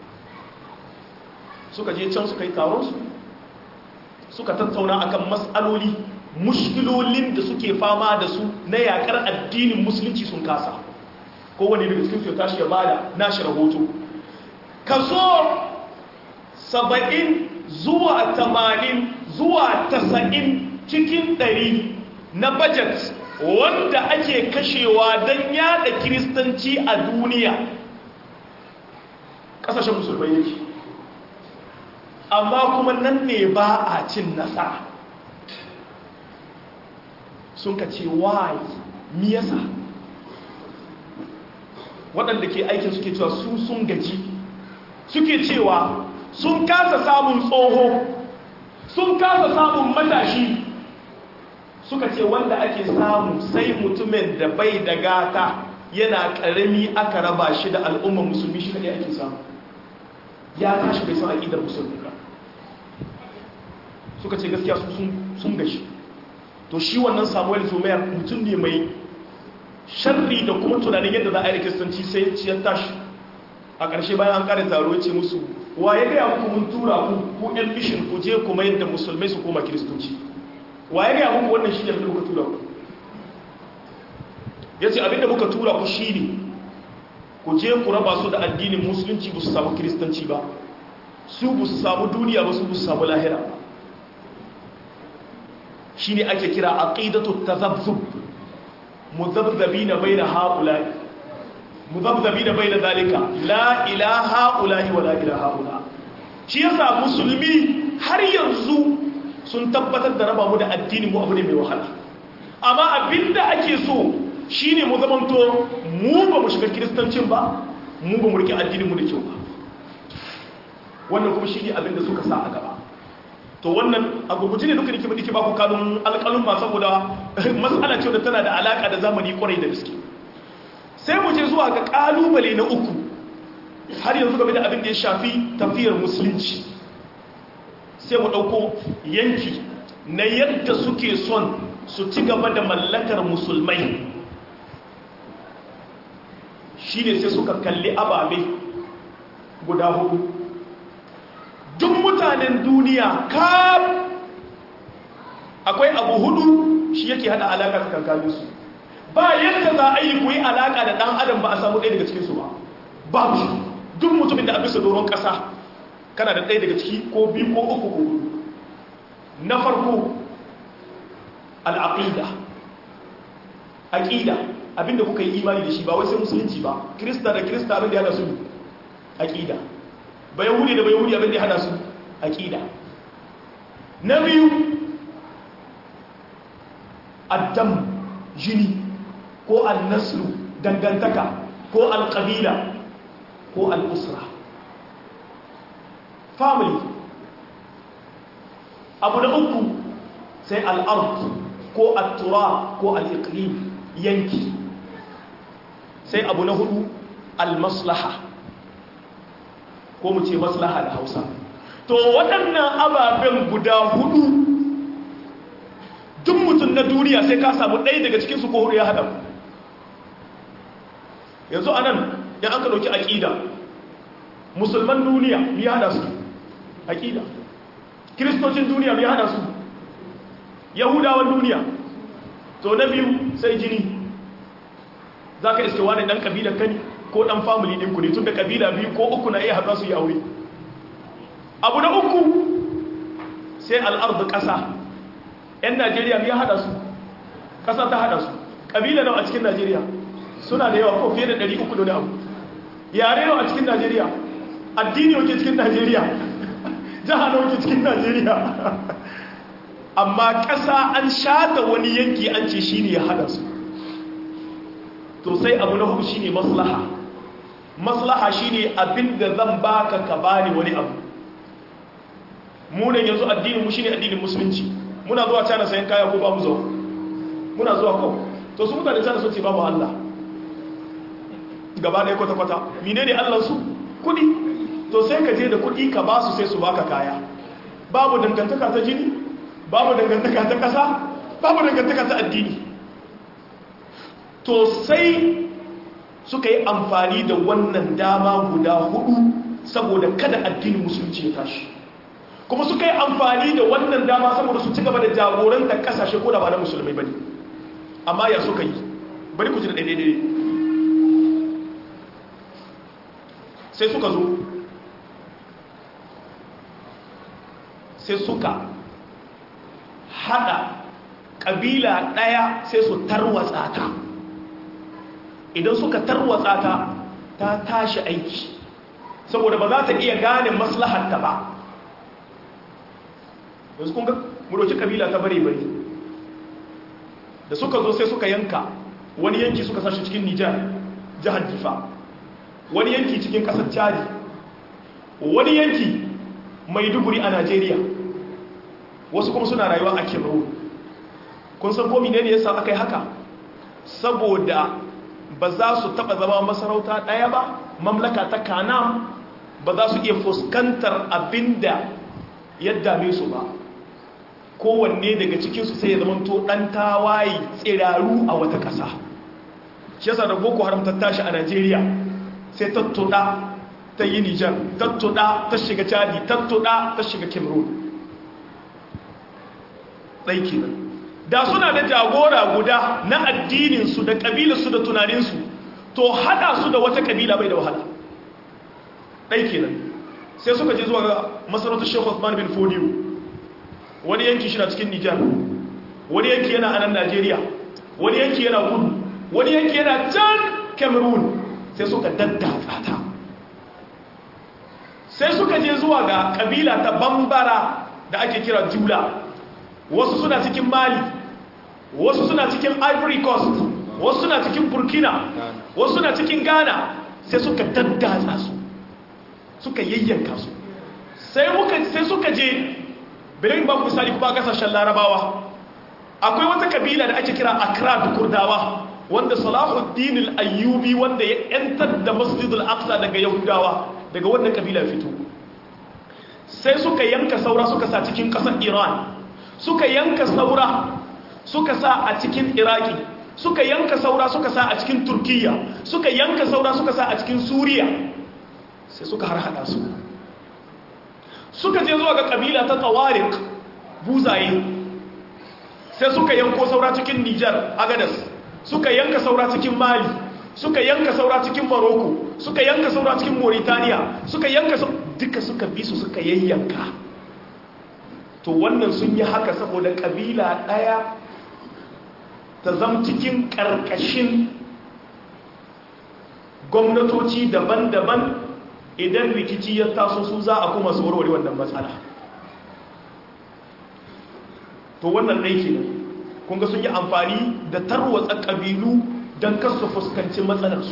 S2: suka je can suka yi taronsu suka tattauna akan matsaloli mushkilolin da suke fama da su na yakar addinin musulunci sun kasa kowane daga cikin su ya tashi ya bada nashi rahoto kaso saba'in zuwa tamanin zuwa tasa'in cikin ɗari na budget wanda ake kashewa don yada kiristanci a duniya ƙasashen musulmai yake amma kuma nan ne ba a cin nasara sun ka ce why miyasa waɗanda ke aikin suke cewa su sun gaji suke cewa sun kasa samun tsoho sun kasa samun matashi suka ce wanda ake samu sai mutumin da bai da gata yana ƙarami aka raba shi da al'ummar musulmi shi kaɗai ake samu ya tashi bai san aƙidar musulmi ba suka ce gaskiya sun gashi to shi wannan samuel zumayar mutum ne mai sharri da kuma tunanin yadda za a yi kiristanci sai ciyar tashi a ƙarshe bayan an ƙare taro ya ce musu wa ya gaya muku mun tura ku ku yan mishin ku je kuma yadda musulmai su koma kiristoci wa ya gaya muku wannan shi ne muka tura ku ya ce abinda muka tura ku shi ne ku je ku raba su da addinin musulunci ba su samu kiristanci ba su ba su samu duniya ba su ba su samu lahira ba shi ne ake kira aqidatu tazabzub muzabzabina baina haula'i muzabzabina baina zalika la ilaha ulahi wa la ilaha ula shi yasa musulmi har yanzu sun tabbatar da raba mu da addini mu abu ne mai wahala amma abinda ake so shine mu zamanto mu ba mu shiga kiristancin ba mu ba mu rike addinin mu da kyau ba wannan kuma shine abinda suka sa a gaba to wannan a gurguje ne duka nake nake ba ku kanun alƙalun ma saboda mas'ala ce da tana da alaka da zamani kwarai da gaske sai mu je zuwa ga kalubale na uku har yanzu game da abin da ya shafi tafiyar musulunci sai mu dauko yanki na yadda suke son su ci gaba da mallakar musulmai shine sai suka kalli ababe guda hudu mutanen duniya kaf akwai abu hudu shi yake hada alaka tsakankanin su ba yadda za a yi ku yi alaka da dan adam ba a samu ɗaya daga cikinsu ba babu shi duk mutumin da a bisa doron ƙasa kana da ɗaya daga ciki ko biyu ko uku ko hudu na farko al'aqida aqida abinda kuka yi imani da shi ba wai sai musulunci ba krista da krista abin da ya hada su aqida ba yahudi da ba yahudi abin da ya hada su aqida na biyu addam jini ko al-naslu dangantaka ko al-qabila ko al-usra family abu na uku sai al-ard ko al-tura ko al-iqlim yanki sai abu na hudu al-maslaha ko mu ce maslaha da hausa to waɗannan ababen guda hudu duk mutum na duniya sai ka samu ɗaya daga cikinsu ko hudu ya haɗa yanzu a nan ya an ka ɗauki aƙida musulman duniya ya haɗa su aƙida kiristocin duniya ya haɗa su yahudawan duniya to na biyu sai jini za ka iske wani ɗan ƙabilar kani ko ɗan famili ɗinku ne tun da ƙabila biyu ko uku na iya haɗa su yi aure abu na uku sai al'ardu ƙasa 'yan najeriya ya haɗa su ƙasa ta haɗa su ƙabila nawa a cikin najeriya suna da yawa ko fiye da 300 da abu yare nawa a cikin najeriya addini wake cikin najeriya jiha nawa ke cikin najeriya amma ƙasa an shata wani yanki an ce shi ne ya haɗa su to sai abu na hudu shi ne maslaha maslaha shi ne abin da zan baka ka bani wani abu munan yanzu addinin mu shine addinin musulunci muna zuwa cana sayan kaya ko ba mu zuwa muna zuwa kawo to su mutane cana sun ce babu Allah gaba ɗaya kwata-kwata mine ne Allah su kudi to sai ka je da kudi ka ba su sai su baka kaya babu dangantaka ta jini babu dangantaka ta ƙasa babu dangantaka ta addini to sai suka yi amfani da wannan dama guda hudu saboda kada addinin musulunci ya tashi kuma suka yi amfani da wannan dama saboda su ci gaba da jagoranta kasashe ko da ba na musulmai bane amma ya suka yi bari ku ji da daidai sai suka zo sai suka hada kabila daya sai su tarwatsa ta idan suka tarwatsa ta ta tashi aiki saboda ba za ta iya gane maslahatta ba yanzu kun ga muroci kabila ta bare bare da suka zo sai suka yanka wani yanki suka sashi cikin nijar jihar difa wani yanki cikin kasar chadi wani yanki maiduguri a najeriya wasu kuma suna rayuwa a cameroon kun san komi ne yasa aka yi haka saboda ba za su taba zama masarauta ɗaya ba mamlaka ta kanam ba za su iya fuskantar abinda ya dame su ba kowanne daga cikinsu sai ya zamanto ɗan tawaye tsiraru a wata ƙasa shi yasa da boko haram ta tashi a najeriya sai tattuɗa ta yi nijar tattuɗa ta shiga chadi tattuɗa ta shiga cameroon tsaiki nan da suna da jagora guda na addininsu da ƙabilarsu da tunaninsu to haɗa su da wata ƙabila bai da wahala ɗaiki nan sai suka je zuwa ga masarautar shekhu Osman bin Fodiyo wani yanki shi na cikin Nijar wani yanki yana a nan Najeriya wani yanki yana kudu wani yanki yana can Cameroon sai suka daddatsa ta sai suka je zuwa ga kabila ta Bambara da ake kira Jula wasu suna cikin Mali wasu suna cikin Ivory Coast wasu suna cikin Burkina wasu suna cikin Ghana sai suka daddatsa su suka yayyanka su sai muka sai suka je birin ba ku misali kuma kasashen larabawa akwai wata kabila da ake kira akra da kurdawa wanda salahuddin al-ayyubi wanda ya yantar da masjid al-aqsa daga yahudawa daga wannan kabila fito sai suka yanka saura suka sa cikin kasar iran suka yanka saura suka sa a cikin iraki suka yanka saura suka sa a cikin turkiya suka yanka saura suka sa a cikin suriya sai suka har hada su suka je zuwa ga kabila ta tawarik buzaye sai suka yanko saura cikin nijar agadas suka yanka saura cikin mali suka yanka saura cikin morocco suka yanka saura cikin mauritania suka yanka duka suka bi su suka yayyanka to wannan sun yi haka saboda kabila daya ta zam cikin karkashin gwamnatoci daban-daban idan rikici ya taso su za a kuma su warware wannan matsala to wannan aiki ne kunga sun yi amfani da tarwatsa ƙabilu don kasu fuskanci matsalarsu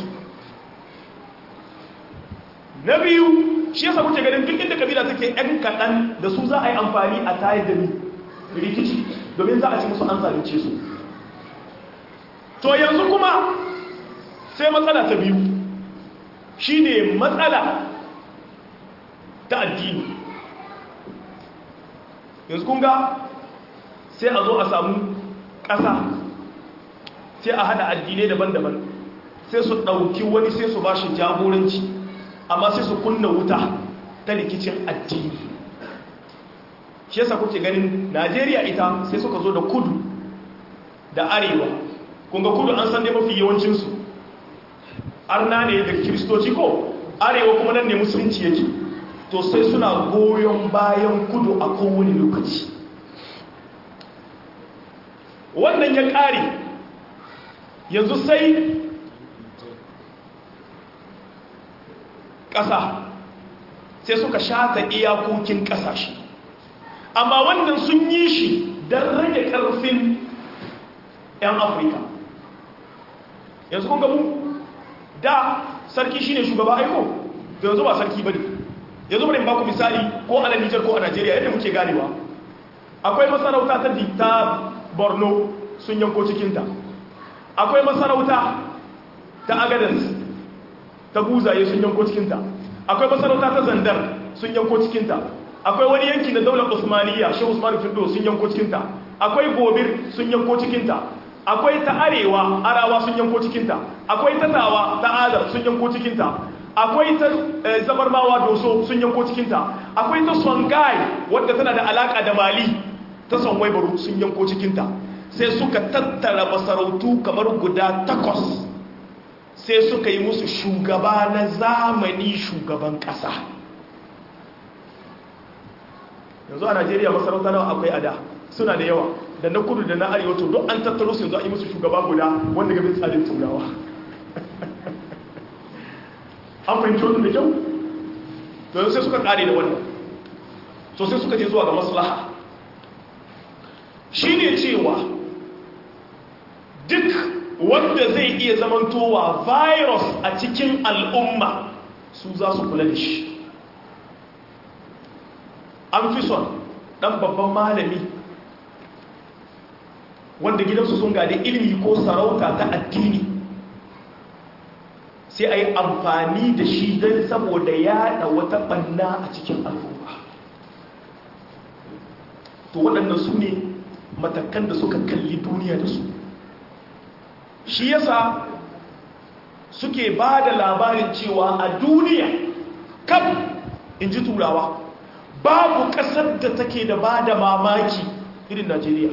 S2: na biyu shi yasa kuke ganin duk inda kabila take yan kaɗan da su za a yi amfani a tayar da ni rikici domin za a ci musu an zalunce su to yanzu kuma sai matsala ta biyu shine matsala ta addini yanzu kunga sai a zo a samu ƙasa sai a hada addinai daban-daban sai su ɗauki wani sai su ba shi jagoranci amma sai su kunna wuta ta rikicin addini shi yasa kuke ganin najeriya ita sai suka zo da kudu da arewa kunga kudu an san dai mafi yawancinsu arna ne da kiristoci ko arewa kuma nan ne musulunci yake to sai suna goyon bayan kudu a kowane lokaci wannan ya ƙare yanzu sai ƙasa sai suka shata iyakokin ƙasashe amma wannan sun yi shi don rage ƙarfin 'yan afirka yanzu kun gabu da sarki shine shugaba aiko da yanzu ba sarki bane yanzu bari ba ku misali ko a Nijar ko a Najeriya yadda muke ganewa akwai masarauta ta ta Borno sun yanko cikin ta akwai masarauta ta Agadez ta Buzaye sun yanko cikin ta akwai masarauta ta Zandar sun yanko cikin ta akwai wani yanki na daular Usmaniya Shehu Usman Findo sun yanko cikin ta akwai Gobir sun yanko cikin ta akwai ta arewa arawa sun yanko cikinta akwai ta tawa ta adar sun yanko cikinta akwai ta zabarmawa doso sun yanko cikinta akwai ta songai wadda tana da alaka da mali ta sonwai baro sun yanko cikinta sai suka tattara masarautu kamar guda takwas sai suka yi musu shugaba na zamani shugaban kasa yanzu a najeriya masarauta nawa akwai ada suna da yawa da na kudu da na arewa to don an tattaro su yanzu a yi musu shugaba guda wanda gabin tsarin turawa an fahimci wannan da kyau to yanzu sai suka kare da wannan to sai suka je zuwa ga maslaha shi ne cewa duk wanda zai iya zamantowa virus a cikin al'umma su za su kula da shi an fi son ɗan babban malami wanda gidansu sun gada ilimi ko sarauta ta addini sai a yi amfani da shi don saboda yada wata banna a cikin al'umma to waɗannan su ne matakan da suka kalli duniya da su shi yasa suke ba da labarin cewa a duniya kam in ji turawa babu ƙasar da take da ba da mamaki irin najeriya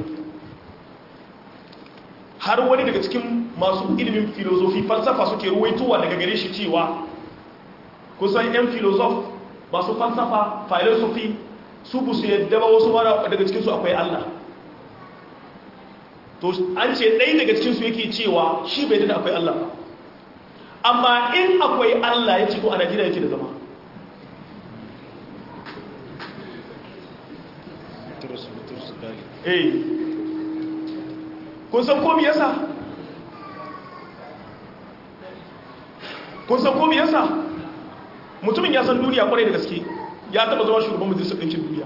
S2: har wani daga cikin masu ilimin filozofi falsafa suke ruwaitowa daga gare shi cewa kusan 'yan filozof masu falsafa filosofi su bu su yadda ba wasu mara daga cikinsu akwai Allah to an ce ɗaya daga cikinsu yake cewa shi bai da akwai Allah amma in akwai Allah ya ce ko a Najeriya yake da zama eh kun san komi yasa kun san komi yasa mutumin ya san duniya kwarai da gaske ya taba zama shugaban majalisar ɗinkin duniya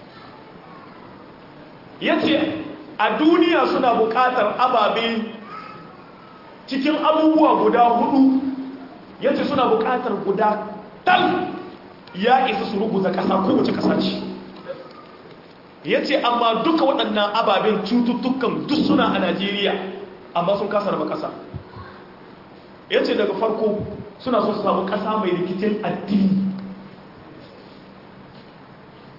S2: ya ce a duniya suna buƙatar ababe cikin abubuwa guda hudu ya ce suna buƙatar guda tal ya isa su rubuta ƙasa kowace ƙasa ce ya ce amma duka waɗannan ababen cututtukan duk suna a najeriya amma sun kasa raba ƙasa ya ce daga farko suna so su samu ƙasa mai rikicin addini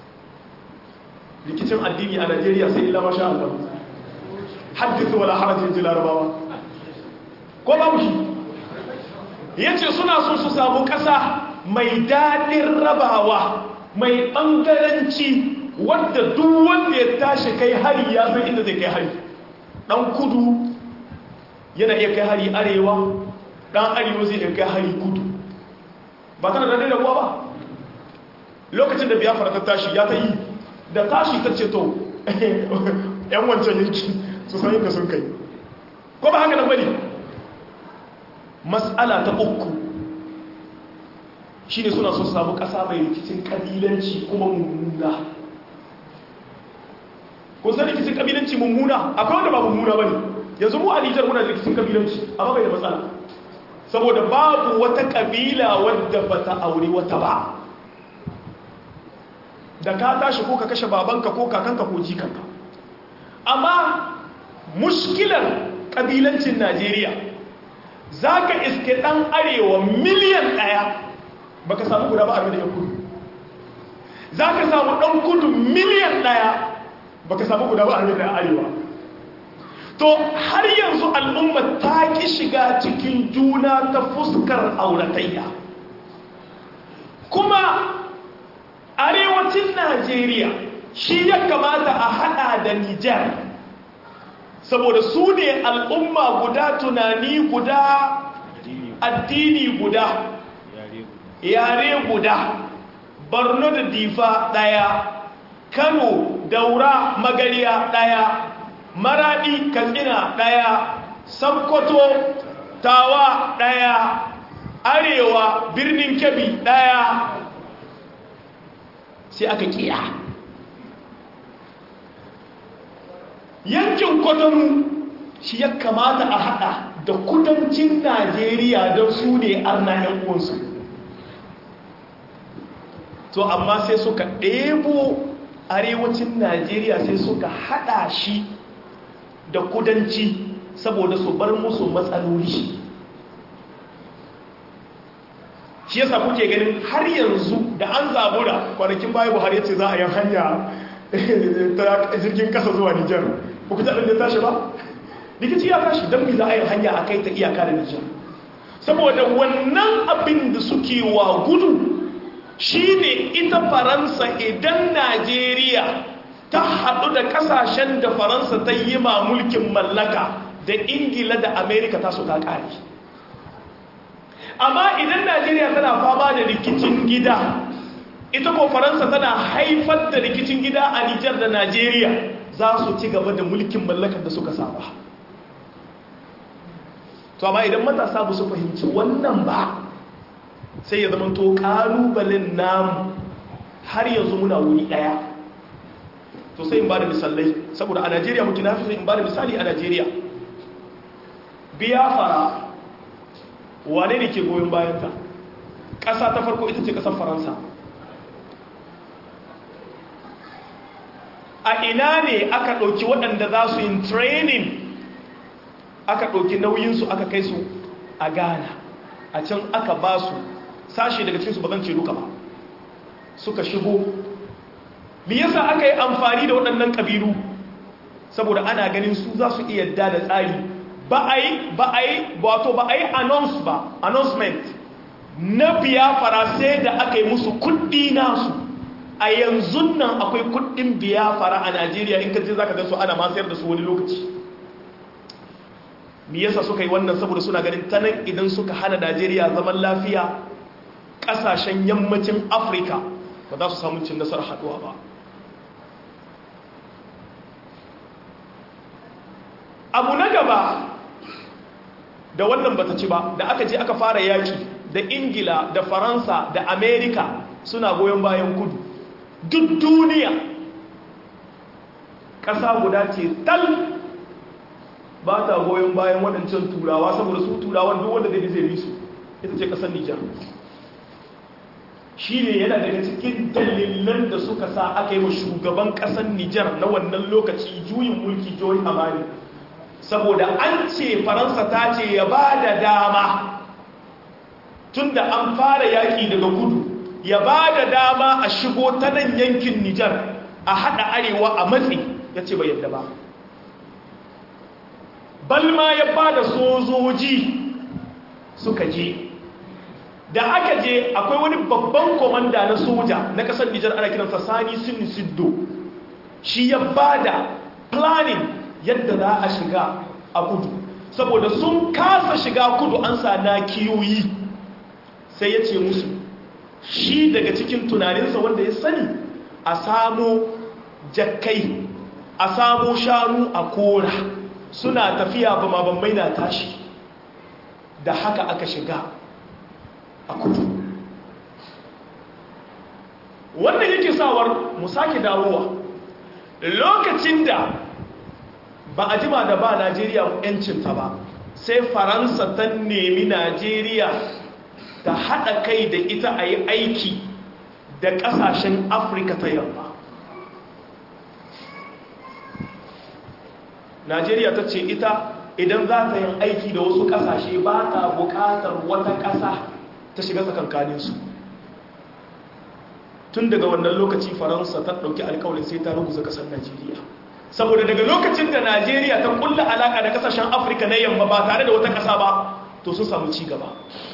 S2: rikicin addini a najeriya sai illa masha Allah haddisa wala harajin ji larabawa ko babu shi ya ce suna so su samu ƙasa mai daɗin rabawa mai ɓangaranci wadda duk wanda ya tashi kai hari ya san inda zai kai hari ɗan kudu yana iya kai hari arewa ɗan arewa zai iya kai hari kudu ba tana daɗin rabuwa ba lokacin da biyafara ta tashi ya ta yi da tashi ta ce to yan wancan yanki su san yadda sun kai ko ba haka nan bane mas'ala ta uku shine suna so samu kasa mai rikicin kabilanci kuma mummuna kun san rikicin kabilanci mummuna akwai wanda ba mummuna bane yanzu mu a Nijar muna da rikicin kabilanci amma bai da matsala saboda babu wata kabila wadda bata aure wata ba da ka tashi ko ka kashe babanka ko kakanka ko jikanka amma mushkilar kabilancin najeriya za ka iske ɗan arewa miliyan ɗaya ba ka samu guda ba a da kudu za ka samu ɗan kudu miliyan ɗaya ba ka samu guda ba a da arewa to har yanzu al'umma ta ki shiga cikin juna ta fuskar auratayya kuma arewacin najeriya shi ya kamata a hada da nijar saboda su ne al'umma guda tunani guda addini guda yare guda borno da difa daya kano daura magariya daya maradi katsina daya sakkwato tawa daya arewa birnin kebbi daya sai aka kiya yankin kwatanu shi ya kamata a hada da kudancin najeriya don su ne arna yan uwansu to amma sai suka ɗebo arewacin najeriya sai suka hada shi da kudanci saboda su bar musu matsaloli shi yasa kuke ganin har yanzu da an zabura kwanakin baya buhari ya ce za a yi hanya ta jirgin kasa zuwa nijar ba ku taɗin da tashi ba rikici ya tashi don mi za a yi hanya a kai ta iyaka da nijar saboda wannan abin da suke wa gudu shine ita faransa idan najeriya ta haɗu da ƙasashen da faransa ta yi ma mulkin mallaka da ingila da amerika ta su ta ƙari amma idan najeriya tana fama da rikicin gida ita ko faransa tana haifar da rikicin gida a nijar da najeriya za su ci gaba da mulkin mallakar da suka saba to amma idan matasa ba su fahimci wannan ba sai ya zama to kalubalen namu har yanzu muna wuri daya to sai in ba da misalai saboda a najeriya muke na fi in ba da misali a najeriya biya fara wane ne ke goyon bayanta ƙasa ta farko ita ce ƙasar faransa a ina ne aka ɗauki waɗanda za su yin training aka ɗauki nauyinsu aka kai su a ghana a can aka ba su sashi daga cikinsu ba zan ce duka ba suka shigo me yasa aka yi amfani da waɗannan ƙabilu saboda ana ganin su za su iya da da tsari ba a yi ba a yi wato ba a yi announce ba announcement na biyafara sai da aka yi musu kuɗi nasu a yanzu nan akwai kuɗin biyafara a najeriya in ka je za ka su ana masayar da su wani lokaci me yasa suka yi wannan saboda suna ganin ta nan idan suka hana najeriya zaman lafiya ƙasashen yammacin afirka ba za su samu cin nasarar haɗuwa ba abu na gaba da wannan bata ci ba da aka je aka fara yaki da ingila da faransa da amerika suna goyon bayan kudu duk duniya ƙasa guda ce tal ba ta goyon bayan waɗancan turawa saboda su turawan duk wanda zai zai su ita ce ƙasar nijar shi ne yana daga cikin dalilan da suka sa aka yi wa shugaban ƙasar nijar na wannan lokaci juyin mulki joyi amani saboda an ce faransa ta ce ya ba da dama tun da an fara yaƙi daga kudu ya ba da dama a shigo ta nan yankin nijar a haɗa arewa a matsi ya ce bai yadda ba balma ya ba da sojoji suka je da aka je akwai wani babban komanda na soja na kasar nijar ana kiransa sani sin siddo shi ya ba da planning yadda za a shiga a kudu saboda sun kasa shiga kudu an sa na kiyoyi sai ya ce musu shi daga cikin tunaninsa wanda ya sani a samo jakkai a samo shanu a kora suna tafiya ba mabambai na tashi da haka aka shiga a kudu wannan yake sawar mu sake dawowa lokacin da ba a jima da ba najeriya yancinta ba sai faransa ta nemi najeriya ta haɗa kai da ita a yi aiki da ƙasashen afirka ta yamma najeriya ta ce ita idan za ta yin aiki da wasu ƙasashe ba ta buƙatar wata ƙasa ta shiga tsakankaninsu tun daga wannan lokaci faransa ta ɗauki alkawarin sai ta ruguza ƙasar najeriya saboda daga lokacin da najeriya ta kulla alaƙa da ƙasashen afirka na yamma ba tare da wata ƙasa ba to sun samu ci gaba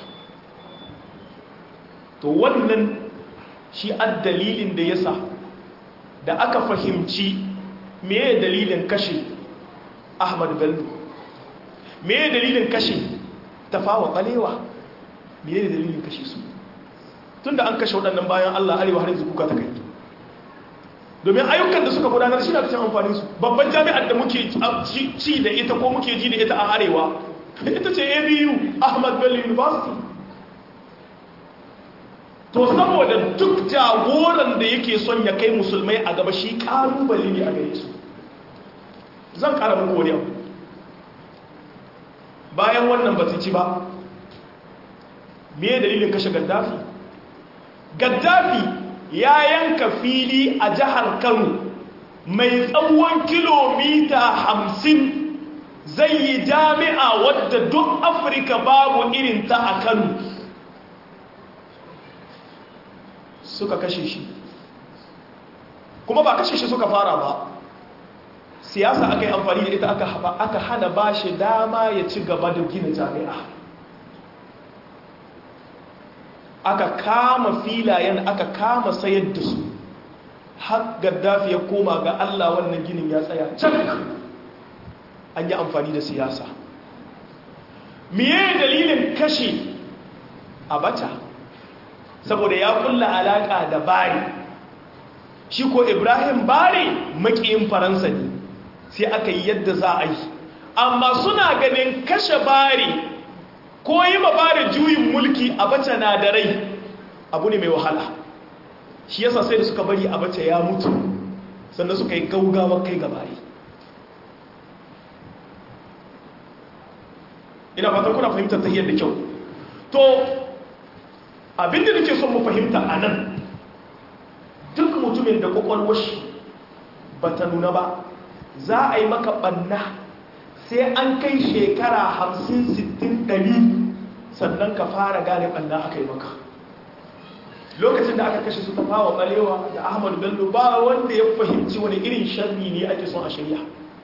S2: to wannan shi ad dalilin da yasa da aka fahimci meye dalilin kashe ahmad bello meye dalilin kashe tafawa balewa meye dalilin kashe su tunda an kashe waɗannan bayan allah arewa har yanzu kuka ta kai domin ayyukan da suka gudanar shi na cikin amfanin su babban jami'ar da muke ci da ita ko muke ji da ita a arewa ita ce abu ahmad bello university to saboda duk jagoran da yake son ya kai musulmai a gaba shi kalubale ne a gare su zan kara muku wani abu bayan wannan ba su ci ba me dalilin kashe gaddafi gaddafi ya yanka fili a jihar kano mai tsawon kilomita hamsin zai yi jami'a wadda duk afirka babu irinta a kano suka kashe shi kuma ba kashe shi suka fara ba siyasa aka yi amfani da ita aka hana ba shi dama ya ci gaba da gina jami'a aka kama filayen aka kama sayar da su har gaddafi ya koma ga allah wannan ginin ya tsaya can an yi amfani da siyasa miye dalilin kashe abacha saboda ya kulla alaka da bari shi ko ibrahim bari makiyin faransa ne sai aka yi yadda za a yi amma suna ganin kashe bari ko yi ma bari juyin mulki a bace na da rai abu ne mai wahala shi yasa sai da suka bari a bace ya mutu sannan suka yi gaugawa kai ga bari ina fatan kuna fahimtar ta da kyau to abinda nake son mu fahimta a nan duk mutumin da kwakwalwar shi ba ta nuna ba za a yi maka ɓanna sai an kai shekara hamsin sittin ɗari sannan ka fara gane ɓanna aka yi maka lokacin da aka kashe su tafawa ɓalewa da ahmadu bello ba wanda ya fahimci wani irin sharri ne ake son a shirya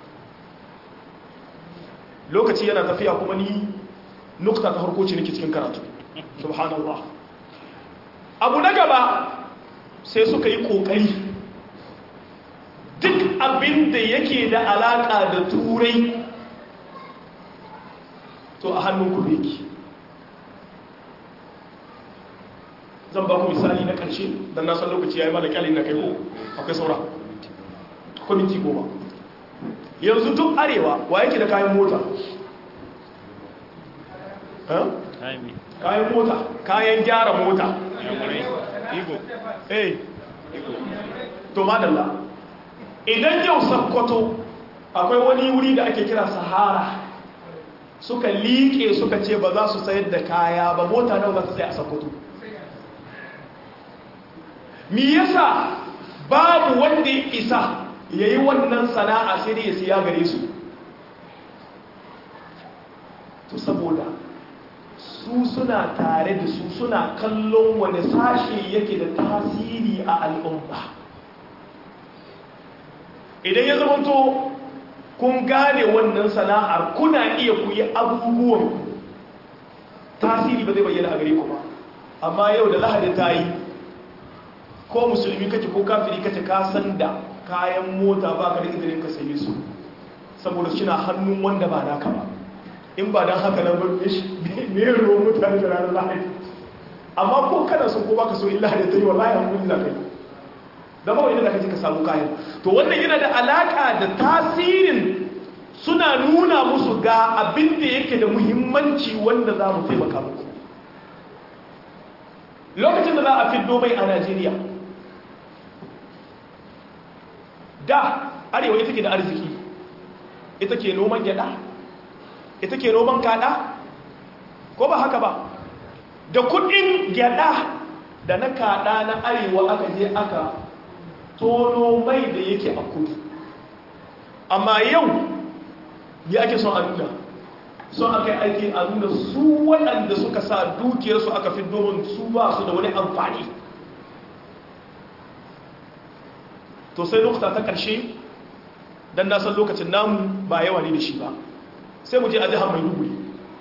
S2: lokaci yana tafiya kuma ni nukta ta harkoci nake cikin karatu subhanallah abu na gaba sai suka yi kokari duk abin da yake da alaka da turai to a hannun ku yake zan ba ku misali na ƙarshe don na san lokaci ya yi mana kyalin na kai ko akwai saura kwamiti goma yanzu duk arewa wa yake da kayan mota kayan mota kayan gyara mota eh to madalla idan yau sakkwato akwai wani wuri da ake kira sahara suka liƙe suka ce ba za su sayar da kaya ba mota nawa za su sai a sakkwato mi yasa babu wanda ya isa ya yi wannan sana'a sai dai ya siya gare su to saboda su suna tare da su suna kallon wani sashe yake da tasiri a al'umma idan ya zamanto kun gane wannan sana'ar kuna iya ku yi abubuwan tasiri ba zai bayyana a gare ku ba amma yau da lahadi ta yi ko musulmi kake ko kafiri kake ka san da kayan mota ba ka da izinin ka saye su saboda suna hannun wanda ba naka ba in ba don haka nan babbe shi ne ruwan mutane da ranar lahadi amma ko kana so ko baka so illa da ta yi wallahi hankuli za ka yi da ba wani da kaji ka samu kayan to wannan yana da alaka da tasirin suna nuna musu ga abin da yake da muhimmanci wanda za mu taimaka muku lokacin da za a fiddo mai a najeriya da arewa ita ke da arziki ita ke noman gyada ita ke noman kada ko ba haka ba da kudin gyada da na kada na arewa aka je aka tono mai da yake a kudu amma yau ya ake son a nuna son aka yi aiki a nuna su waɗanda suka sa dukiyarsu aka fi domin su ba su da wani amfani to sai lokuta ta ƙarshe don nasan lokacin namu ba yawa ne da shi ba sai mu je a jihar mai duguri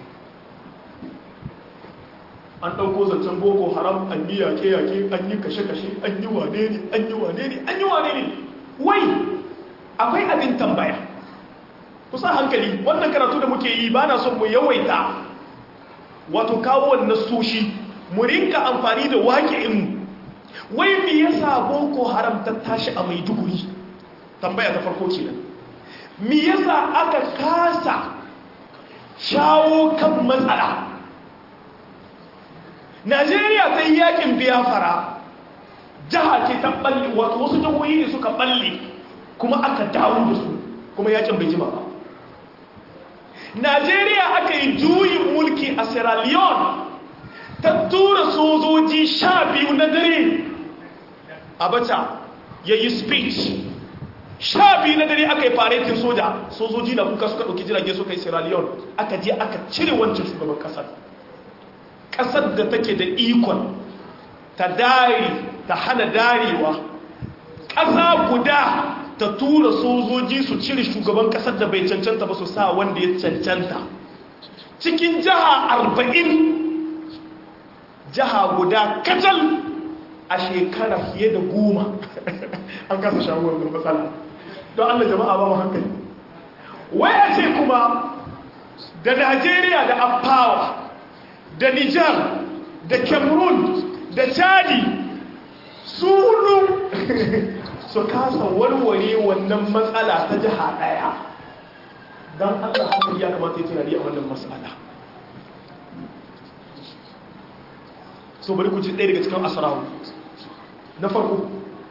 S2: an ɗauko zancen boko haram an yi yaƙe-yaƙe an yi kashe-kashe an yi wane ne an yi wane ne an yi wane ne wai akwai abin tambaya kusa hankali wannan karatu da muke yi ba na son mu yawaita wato kawo wannan soshi mu rinka amfani da waƙi'inmu wai me yasa boko haram ta tashi a maiduguri tambaya ta farko kenan me yasa aka kasa shawo kan matsala najeriya ta yi yakin biyafara jiha ce ta balle wato wasu jihohi ne suka balle kuma aka dawo da su kuma yakin bai jima ba najeriya aka yi juyin mulki a sierra leone ta tura sojoji sha biyu na dare abacha ya yi speech sha biyu na dare aka yi faretin soja sojoji na kuka suka ɗauki jirage suka yi sierra leone aka je aka cire wancan shugaban ƙasar ƙasar da take da ikon ta dari ta hana darewa ƙasa guda ta tura sojoji su cire shugaban ƙasar da bai cancanta ba su sa wanda ya cancanta cikin jiha arba'in jiha guda kacal a shekara fiye da goma an kasa shaguwar da matsala don allah jama'a ba mu hankali waya ce kuma da najeriya da afawa da nijar da cameroon da chadi su hudu su kasa warware wannan matsala ta jiha daya don allah hankali ya kamata ya tunani a wannan matsala so bari ku ci ɗaya daga cikin asarahu na farko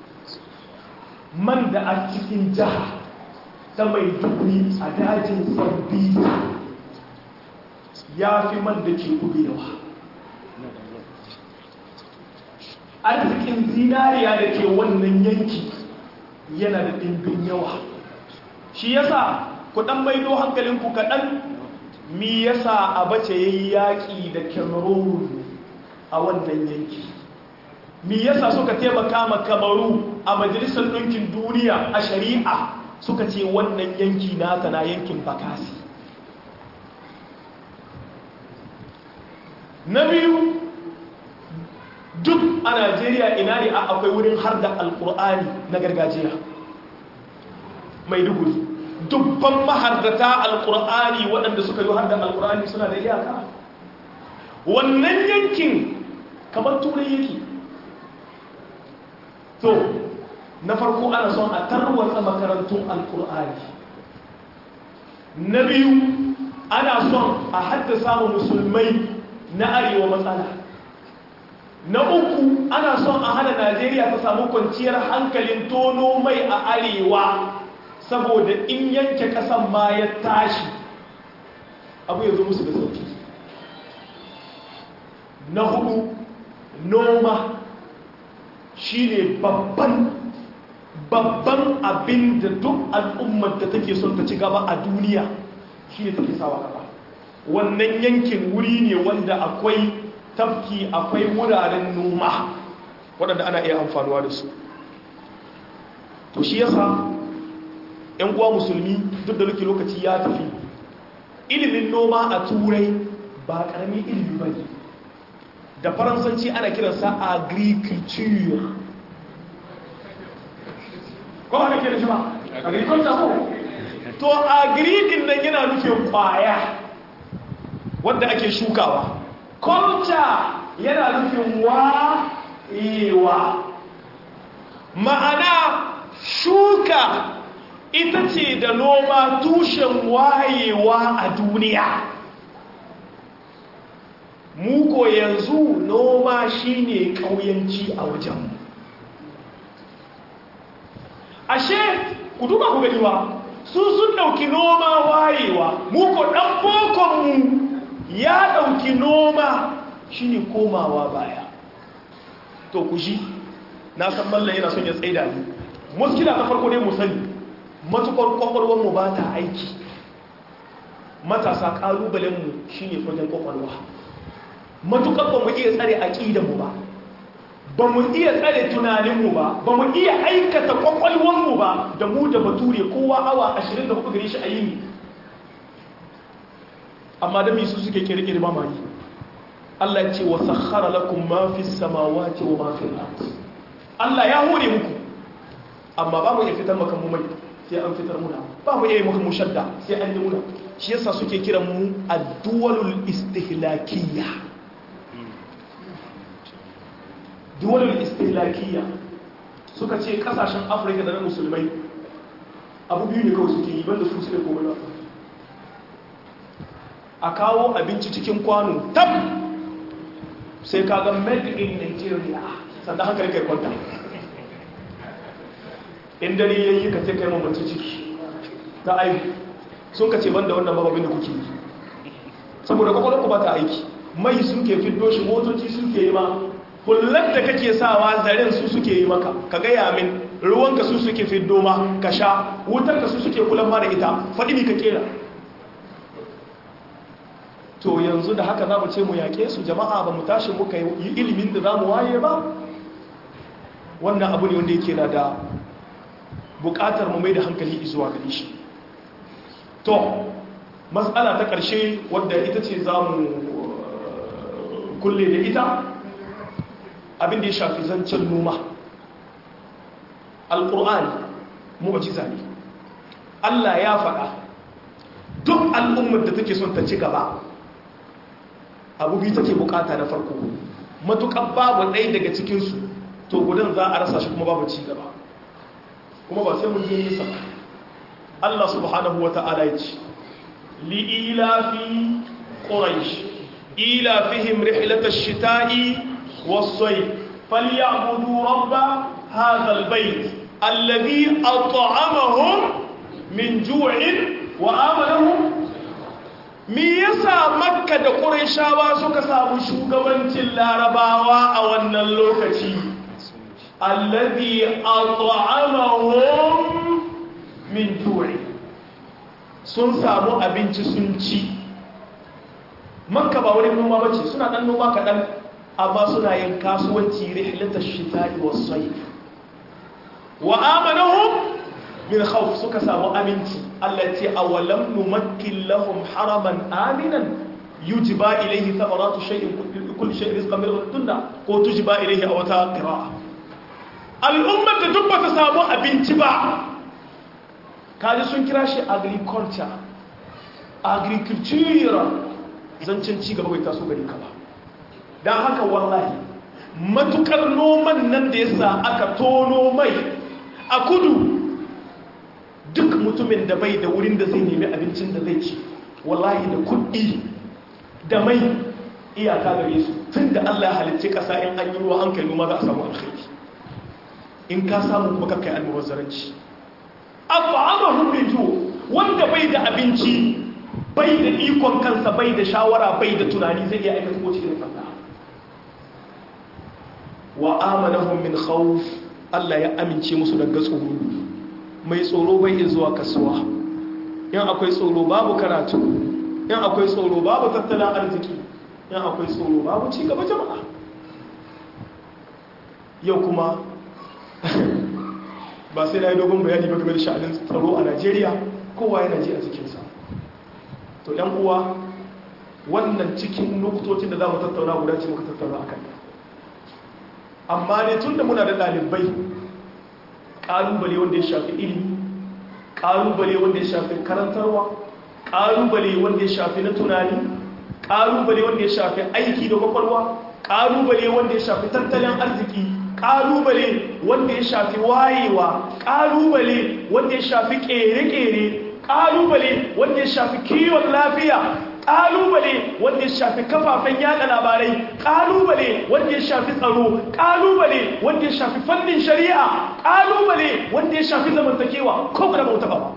S2: man da a cikin jiha ta mai dubri a dajin sambisa ya fi man da ke kudu yawa arzikin zinariya da ke wannan yanki yana da ɗimbin yawa shi yasa ku ɗan maido hankalinku kaɗan mi yasa abace ya yi yaƙi da cameroon a wannan yanki mi yasa suka taimaka ma kamaru a majalisar ɗinkin duniya a shari'a suka ce wannan yanki nata na yankin bakasi na biyu duk a najeriya ina ne a akwai wurin har da alkur'ani na gargajiya mai duguri dubban mahardata alkur'ani waɗanda suka yi har da alkur'ani suna da iyaka wannan yankin kamar turai yake to na farko ana son a tarwatsa makarantun alkur'ani na biyu ana son a haddasa wa musulmai na arewa matsala na uku ana son a hana najeriya ta samu kwanciyar hankalin tono mai a arewa saboda in yanke kasan ma ya tashi abu ya zo musu da sauki na hudu noma shine babban babban abin da duk al'ummar da take son ta ci gaba a duniya shine take sawa gaba wannan yankin wuri ne wanda akwai tafki akwai wuraren noma waɗanda ana iya amfanuwa da su to shi yasa 'yan uwa musulmi duk da luki lokaci ya tafi ilimin noma a turai ba ƙaramin ilimi ba ne da faransanci ana kiransa agriculture ko ba na kira shi ba agriculture ko to agri nan yana nufin kwaya wadda ake shukawa culture yana nufin wa ma'ana shuka ita ce da noma tushen wayewa a duniya muko yanzu noma shine ƙauyanci a wajenmu ashe ku duba ku gani ba su sun ɗauki noma wayewa muko ɗan bokonmu ya ɗauki noma shine komawa baya to ku shi na san mallan yana son ya tsaida ni muskila ta farko ne mu sani matukar kwakwalwarmu ba ta aiki matasa ƙalubalenmu shi ne fagen kwakwalwa matukar ba mu iya tsare aƙidanmu ba ba mu iya tsare tunaninmu ba ba mu iya aikata kwakwalwarmu ba da mu da bature kowa awa 24 gare shi a yini amma da su suke kirkiri mamaki Allah ce wa sakhara lakum ma fi samawati wa ma fi al Allah ya hore muku amma ba mu iya fitar maka mu mai sai an fitar muna ba mu iya maka mu shadda sai an yi muna shi yasa suke kiran mu ad-duwalul istihlakiyya duwalul istihlakiyya suka ce kasashen Afirka da na musulmai abu biyu ne kawai suke yi banda su suke komai ba a kawo abinci cikin kwano tab sai kaga made in Nigeria sannan hankali kai kwanta in dare ya yi ka kai mamaci ciki ta aiki sun ka ce banda wannan bababin da kuke yi saboda kwakwalwarku ba ta aiki mai suke fiddo shi motoci suke yi ma hullar da kake sawa zaren su suke yi maka ka gaya min ruwanka su suke fiddo ma ka sha wutar ka su suke kulan ma da ita faɗi mi ka kera to yanzu da haka za mu ce mu yaƙe su jama'a ba mu tashi muka yi ilimin da za mu waye ba wannan abu ne wanda yake na da buƙatar mu mai da hankali zuwa gani shi to matsala ta ƙarshe wadda ita ce za mu kulle da ita abin da ya shafi zancen noma alƙur'ani mu'jiza ne Allah ya faɗa duk al'ummar da take son ta ci gaba abu biyu take bukata na farko matuƙar babu ɗaya daga cikinsu to gudan za a rasa shi kuma babu ci gaba kuma ba sai mun je nisa Allah subhanahu wa ta'ala ya ce li'ilafi quraish ilafihim rihlatash shita'i was-sayf falyabudu rabba hadha al-bayt alladhi at'amahum min ju'in wa amanahum me yasa makka da qurayshawa suka samu shugabancin larabawa a wannan lokaci alladhi at'amahum min ju'i sun samu abinci sun ci makka ba wani noma bace suna dan noma kadan amma suna yin kasuwanci rihlatash shita'i was-sayf wa amanahum min khawf suka samu aminci Allah ce awalam numakkin lahum haraman aminan yujba ilayhi thamaratu shay'in kulli shay'in rizqan min ladunna ko tujba ilayhi aw ta qira'a al'ummar da duk bata samu abinci ba kaji sun kira shi agriculture agriculture zancin ci gaba bai taso gari ka ba dan haka wallahi matukar noman nan da yasa aka tono mai a kudu duk mutumin da bai da wurin da zai nemi abincin da zai ci wallahi da kuɗi da mai iyaka gare su tun da Allah halicci ƙasa in an yi ruwa an kai noma za a samu alkhairi in ka samu kuma kakkai annobar zaranci abu'amahum min ju wanda bai da abinci bai da ikon kansa bai da shawara bai da tunani zai iya aikata ko cikin fata wa amanahum min khawf Allah ya amince musu daga tsoro mai tsoro bai iya zuwa kasuwa yan akwai tsoro babu karatu yan akwai tsoro babu tattalin arziki yan akwai tsoro babu ci gaba jama'a yau kuma ba sai na yi dogon bayani ba game da sha'anin tsaro a najeriya kowa yana ji a cikinsa to yan uwa wannan cikin nukutocin da za mu tattauna guda ce muka tattauna a kan amma ne tun da muna da ɗalibai ƙalubale wanda ya shafi ilimi ƙalubale wanda ya shafi karantarwa ƙalubale wanda ya shafi na tunani ƙalubale wanda ya shafi aiki da kwakwalwa ƙalubale wanda ya shafi tattalin arziki ƙalubale wanda ya shafi wayewa ƙalubale wanda ya shafi ƙere-ƙere ƙalubale wanda ya shafi kiwon lafiya ƙalubale wanda ya shafi kafafen yada labarai ƙalubale wanda ya shafi tsaro ƙalubale wanda ya shafi fannin shari'a ƙalubale wanda ya shafi zamantakewa ko da bauta ba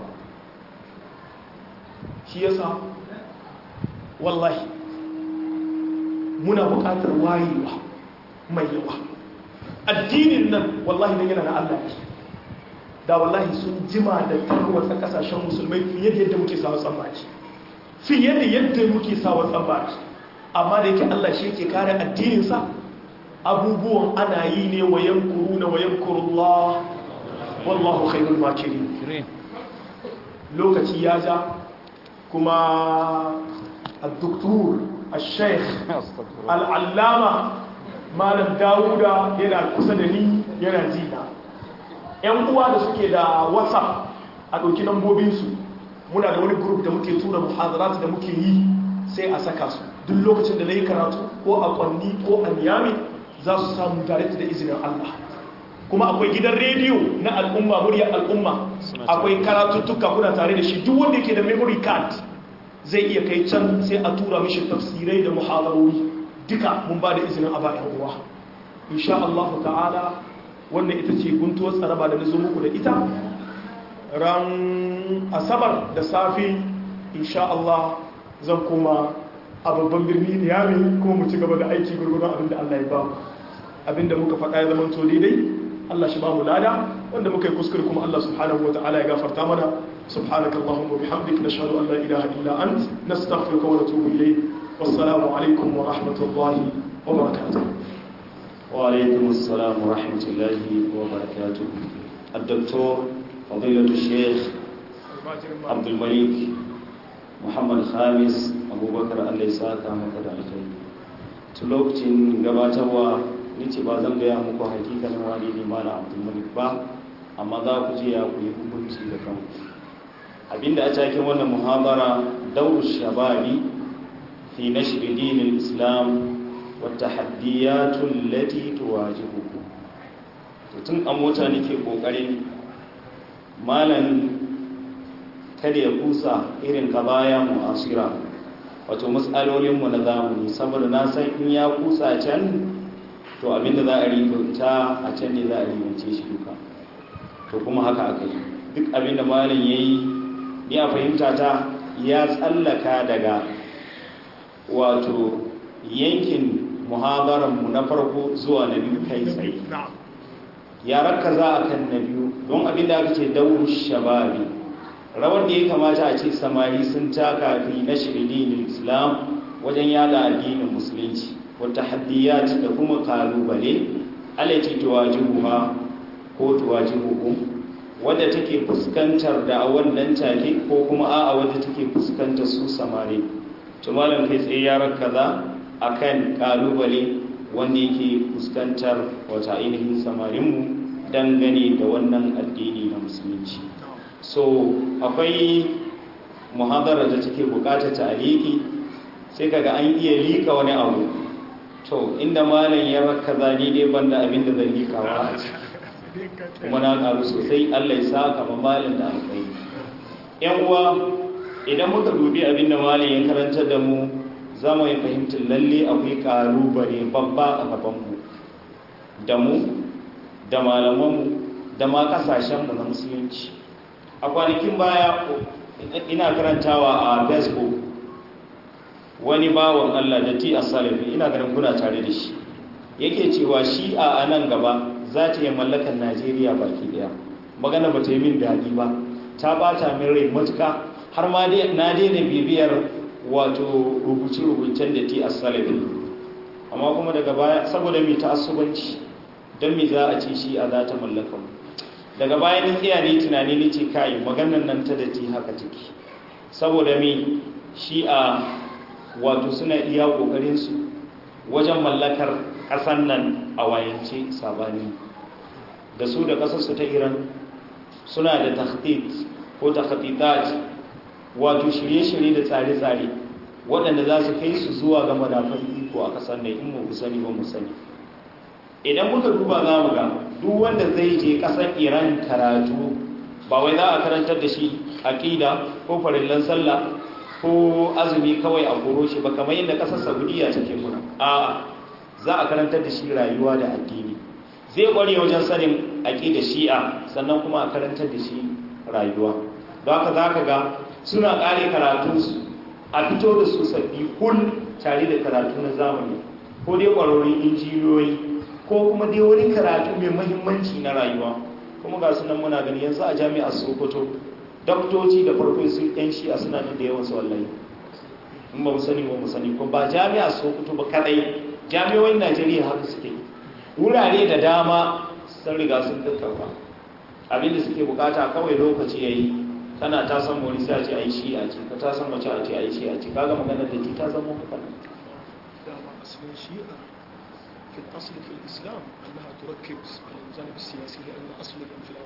S2: shi yasa wallahi muna buƙatar wayewa mai yawa addinin nan wallahi nan yana na Allah ne da wallahi sun jima da tarwatsa kasashen musulmai fiye da yadda muke sawa tsammaci fiye da yadda muke sawa tsammaci amma da yake Allah shi yake kare addininsa abubuwan ana yi ne wa yankuru na wa yankurullah wallahu khairul makirin lokaci ya ja kuma al-doktor al-sheikh al-allama malam dawuda yana kusa da ni yana jina yan uwa da suke da whatsapp a ɗauki lambobinsu muna da wani group da muke tura muhadarat da muke yi sai a saka su duk lokacin da na yi karatu ko a kwanni ko a niyami za su samu direct da izinin allah kuma akwai gidan rediyo na al'umma muryar al'umma akwai karatuttuka kuna tare da shi duk wanda ke da memory card zai iya kai can sai a tura mishi tafsirai da muhadarori duka mun ba da izinin a bayan uwa insha Allah ta'ala wannan ita ce guntuwar tsaraba da nazo muku da ita ran asabar da safi insha Allah zan koma a babban birni Niyami kuma mu ci gaba da aiki gurgurun abinda Allah ya ba mu abinda muka faɗa ya zama to daidai Allah shi ba mu lada wanda muka yi kuskure kuma Allah subhanahu wata'ala ya gafarta mana subhanaka allahumma bihamdik nashhadu an la ilaha illa ant nastaghfiruka wa natubu ilayk wassalamu alaikum wa rahmatullahi wa barakatuh
S1: wa alaikum assalam wa rahmatullahi wa barakatuh الدكتور فضيلة الشيخ عبد الملك محمد خامس أبو بكر الله يساك مكة الخير تلوكتين gabatarwa ni ce ba zan gaya muku hakikanin wani ne mala abdulmalik ba amma za ku je ya ku yi hukunci da kanku abinda a cikin wannan muhabara daur shababi fi nashri dinil islam wa tahaddiyatu allati tuwajihuhu to tun a mota nake kokarin malan kada ya kusa irin kabaya mu'asira wato matsalolinmu na zamani saboda na san in ya kusa can to abinda za a ribauta a can ne za a ribauce shi duka to kuma haka aka yi duk abinda malam ya yi ni a fahimta ta ya tsallaka daga wato yankin muhabaranmu na farko zuwa na biyu kai tsaye ya raka za a kan na biyu don abinda aka ce dauru shababi rawar da ya kamata a ce samari sun taka fi na shirin islam wajen yada addinin musulunci wata haddiyat da kuma kalubale alati tuwajihuha ko tuwajihuhu wadda take fuskantar da a wannan take ko kuma a'a wadda take fuskantar su samari to malam kai tsaye ya rakaza akan kalubale wanda yake fuskantar wata ainihin samarinmu dangane da wannan addini na musulunci so akwai muhadara da take bukatar ta'aliki sai kaga an iya lika wani abu to inda malam ya rakaza ni dai banda abin da zan likawa a ciki kuma na karu sosai Allah ya saka ma malam da alkai yan uwa idan muka dubi abin da malam ya karanta da mu za mu yi fahimtar lalle akwai kalubale babba a gaban mu da mu da malamanmu da ma kasashenmu na musulunci a kwanakin baya ina karantawa a facebook wani bawan Allah da ti asalifi ina ganin kuna tare da shi yake cewa shi a nan gaba za ta yi mallakar najeriya baki daya magana ba ta yi min daɗi ba ta bata min rai matuka har ma na daina bibiyar wato rubuce-rubucen da ti asalifi amma kuma daga baya saboda mai ta'assubanci don me za a ce shi a za ta mallaka mu daga bayan tsaya ne tunani ne ce kai maganar nan ta datti haka ciki saboda me shi a wato suna iya ƙoƙarinsu wajen mallakar ƙasar nan a wayance sabani da su da ƙasarsu ta iran suna da tahdid ko takhdidat wato shirye-shirye da tsare-tsare waɗanda za su kai su zuwa ga madafan iko a ƙasar nan in mu sani ba mu sani idan muka duba za mu ga duk wanda zai je ƙasar iran karatu ba wai za a karantar da shi aƙida ko farillan sallah ko azumi kawai a koro shi ba kamar yadda ƙasar saudiya take muna a za a karantar da shi rayuwa da addini zai ƙware wajen sanin aƙida shi'a sannan kuma a karantar da shi rayuwa don haka za ka ga suna ƙare karatunsu a fito da su sabbi kul tare da karatu na zamani ko dai ƙwarorin injiniyoyi ko kuma dai wani karatu mai mahimmanci na rayuwa kuma ga sunan muna gani yanzu a jami'ar sokoto doktoci da farfesu yan shi'a suna nan da yawan su wallahi in ba mu sani ba mu sani ko ba jami'ar sokoto ba kadai jami'o'in najeriya haka suke wurare da dama sun riga sun tattauka abinda suke bukata kawai lokaci yayi kana ta san wani sai a ce ai shi'a ce ka ta san mace a ce ai shi'a ce kaga maganar da ta zama haka
S2: dama asalin shi'a في الأصل في الإسلام أنها تركب على الجانب السياسي لأن أصل الانفلات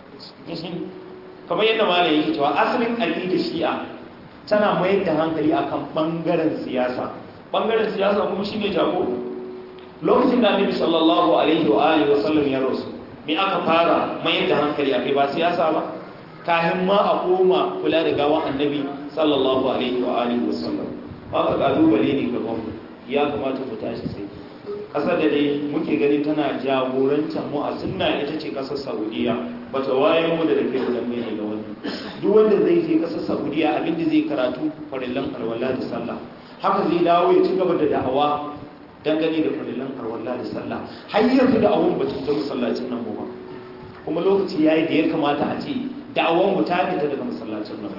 S1: kamar yadda malam yake cewa asalin aqidar shi'a tana mayar da hankali akan bangaren siyasa bangaren siyasa kuma shine jago lokacin da Annabi sallallahu alaihi wa alihi wasallam ya rasu me aka fara mayar da hankali akai ba siyasa ba kafin ma a koma kula da gawan Annabi sallallahu alaihi wa alihi wasallam haka kalubale ne gaban ya kamata mu tashi sai kasar da dai muke gani tana jagorantar mu a sunna ita ce kasar saudiya ba ta waye mu da dake da mene ga wani duk wanda zai je kasar saudiya abinda zai karatu farillan alwala da sallah haka zai dawo ya ci gaba da da'awa dangane da farillan alwala da sallah har yanzu da'awan ba ta masallacin nan ba kuma lokaci yayi da ya kamata a ce da'awan mu ta fita daga masallacin nan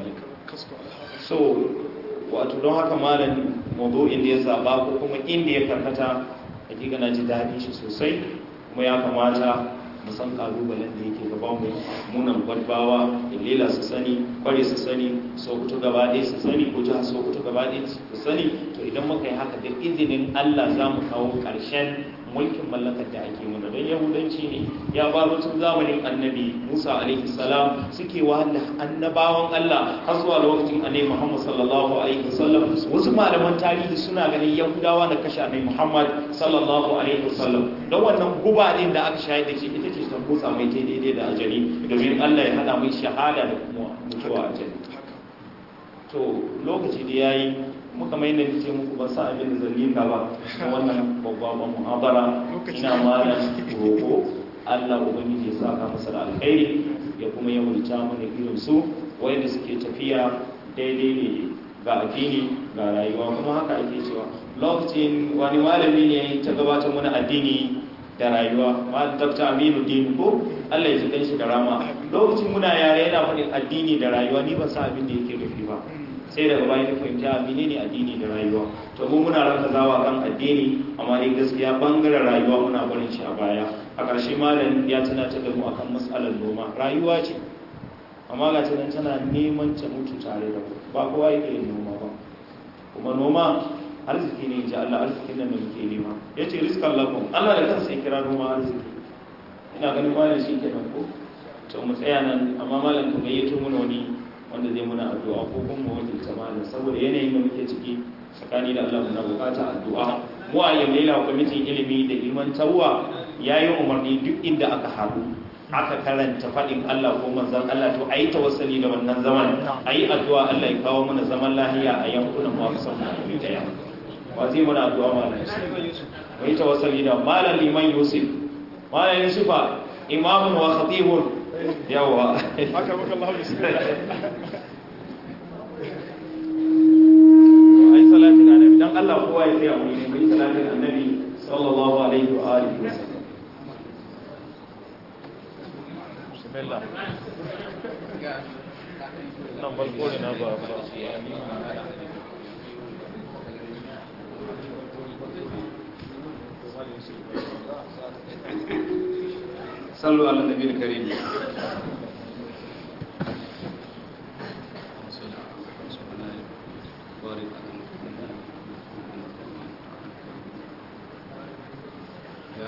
S1: so wato don haka malam mawdu'in da ya zaba ko kuma inda ya karkata hakika na ji daɗin shi sosai kuma ya kamata mu san kalubalen da yake gaban mu munan gwadbawa illela su sani kware su sani sokoto gaba ɗaya su sani ko jihar sokoto gaba ɗaya su sani to idan muka yi haka da izinin allah za mu kawo ƙarshen mulkin mallakar da ake muna don yahudanci ne ya baro tun zamanin annabi musa alaihi salam suke wahala annabawan allah har zuwa lokacin annabi muhammad sallallahu alaihi wasallam wasu malaman tarihi suna ganin yahudawa na kashe annabi muhammad sallallahu alaihi wasallam don wannan guba din da aka shahid da shi ita ce ta kutsa mai ta daidai da ajali domin allah ya hada mai shahada da kuma mutuwa ajali to lokaci da yayi muka mai da ce muku ban sa abin da zalika ba na wannan babban muhabara ina malam roƙo Allah ubangiji ya saka masa da alkhairi ya kuma ya multa mana irin su wanda suke tafiya daidai ne ga addini ga rayuwa kuma haka ake cewa lokacin wani malami ne ta gabatar mana addini da rayuwa ma Dr. Aminu Din ko Allah ya ji shi da rama lokacin muna yare yana faɗin addini da rayuwa ni ban sa abin da yake nufi ba sai daga bayan na fahimta menene addini da rayuwa to mu muna ranka zawa kan addini amma dai gaskiya bangaren rayuwa muna barin shi a baya a ƙarshe malam ya tunatar da mu akan matsalar noma rayuwa ce amma ga tunan tana neman ta mutu tare da mu ba kowa yake yin noma ba kuma noma arziki ne ji Allah arzikin nan da muke nema ya ce rizkan lakum Allah da kansa ya kira noma arziki ina ganin malam shi kenan ko to mu tsaya nan amma malam ka gayyato mana wani wanda zai muna addu'a ko kuma wajen malam saboda yanayin da muke ciki tsakani da Allah muna bukata addu'a mu a yau laila kwamitin ilimi da ilmantarwa ya yi umarni duk inda aka haɗu aka karanta faɗin Allah ko manzon Allah to a yi tawassali da wannan zaman a yi addu'a Allah ya kawo mana zaman lahiya a yankunan mu aka samu da daya wa zai muna addu'a malam mu yi tawassali da malam liman yusuf malam yusufa imamun wa khatibun yawa
S2: haka maka Allah bismillah
S1: ai salatin annabi dan Allah kowa ya tsaya mu yi salatin annabi sallallahu alaihi wa alihi wasallam bismillah nan farko ne na ba ba صلوا على النبي الكريم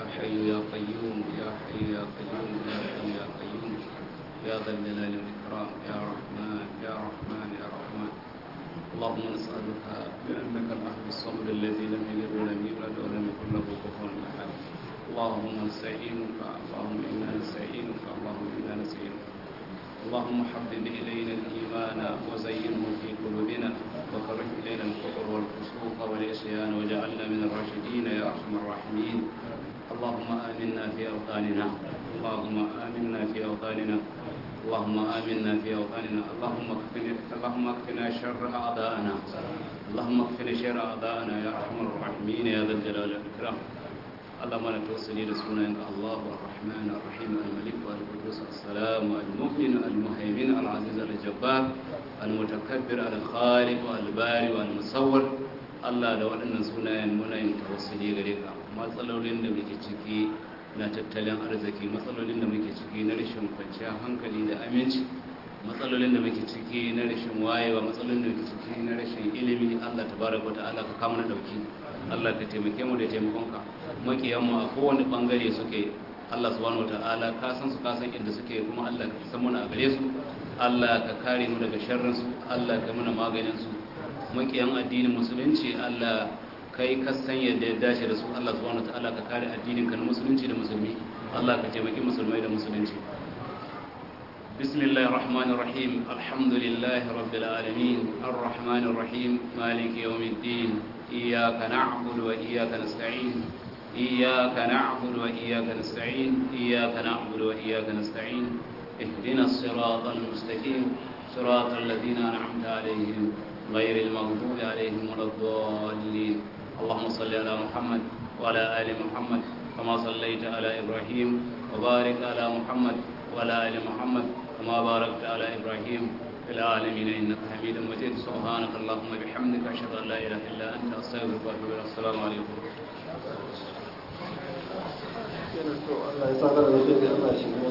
S3: يا حي يا قيوم يا حي يا قيوم يا حي يا قيوم يا ذا الجلال والإكرام يا رحمن يا رحمن يا رحمن اللهم نسألك بأنك الأحد الصمد الذي لم يلد ولم يولد ولم يكن له كفوا أحد اللهم نستعينك اللهم إنا نستعينك اللهم إنا نستعينك اللهم حبب إلينا الإيمان وزينه في قلوبنا وكره إلينا الكفر والفسوق والعصيان وجعلنا من الراشدين يا أرحم الراحمين اللهم آمنا في أوطاننا اللهم آمنا في أوطاننا اللهم آمنا في أوطاننا اللهم اكفنا اللهم اكفنا شر أعدائنا اللهم اكفنا شر أعدائنا يا أرحم الراحمين يا ذا الجلال والإكرام اللهم انا توصلي لسنانك الله الرحمن الرحيم الملك والقدوس السلام المؤمن المهيمن العزيز الجبار المتكبر الخالق الباري والمصور Allah da waɗannan sunayen muna yin tawassuli gare ka matsalolin da muke ciki na tattalin arziki matsalolin da muke ciki na rashin kwanciyar hankali da aminci matsalolin da muke ciki na rashin wayewa matsalolin da muke ciki na rashin ilimi Allah tabaraka wa ta'ala ka kama na dauki Allah ka taimake mu da taimakonka makiyan mu a kowane bangare suke Allah subhanahu wataala ka san su ka san inda suke kuma Allah ka san muna a gare su Allah ka kare mu daga sharrin su Allah ka muna maganin su makiyan addinin musulunci Allah kai ka san yadda ya dace da su Allah subhanahu wataala ka kare addinin ka na musulunci da musulmi Allah ka taimaki musulmai da musulunci بسم الله الرحمن الرحيم الحمد لله رب العالمين الرحمن الرحيم مالك يوم الدين إياك نعبد وإياك نستعين إياك نعبد وإياك نستعين إياك نعبد وإياك نستعين اهدنا الصراط المستقيم صراط الذين أنعمت عليهم غير المغضوب عليهم ولا الضالين اللهم صل على محمد وعلى آل محمد كما صليت على إبراهيم وبارك على محمد وعلى آل محمد كما باركت على إبراهيم في العالمين إنك حميد مجيد سبحانك اللهم وبحمدك أشهد أن لا إله إلا أنت أستغفرك وأتوب إليك السلام عليكم
S4: Allah ya sa da alheri Allah ya shiga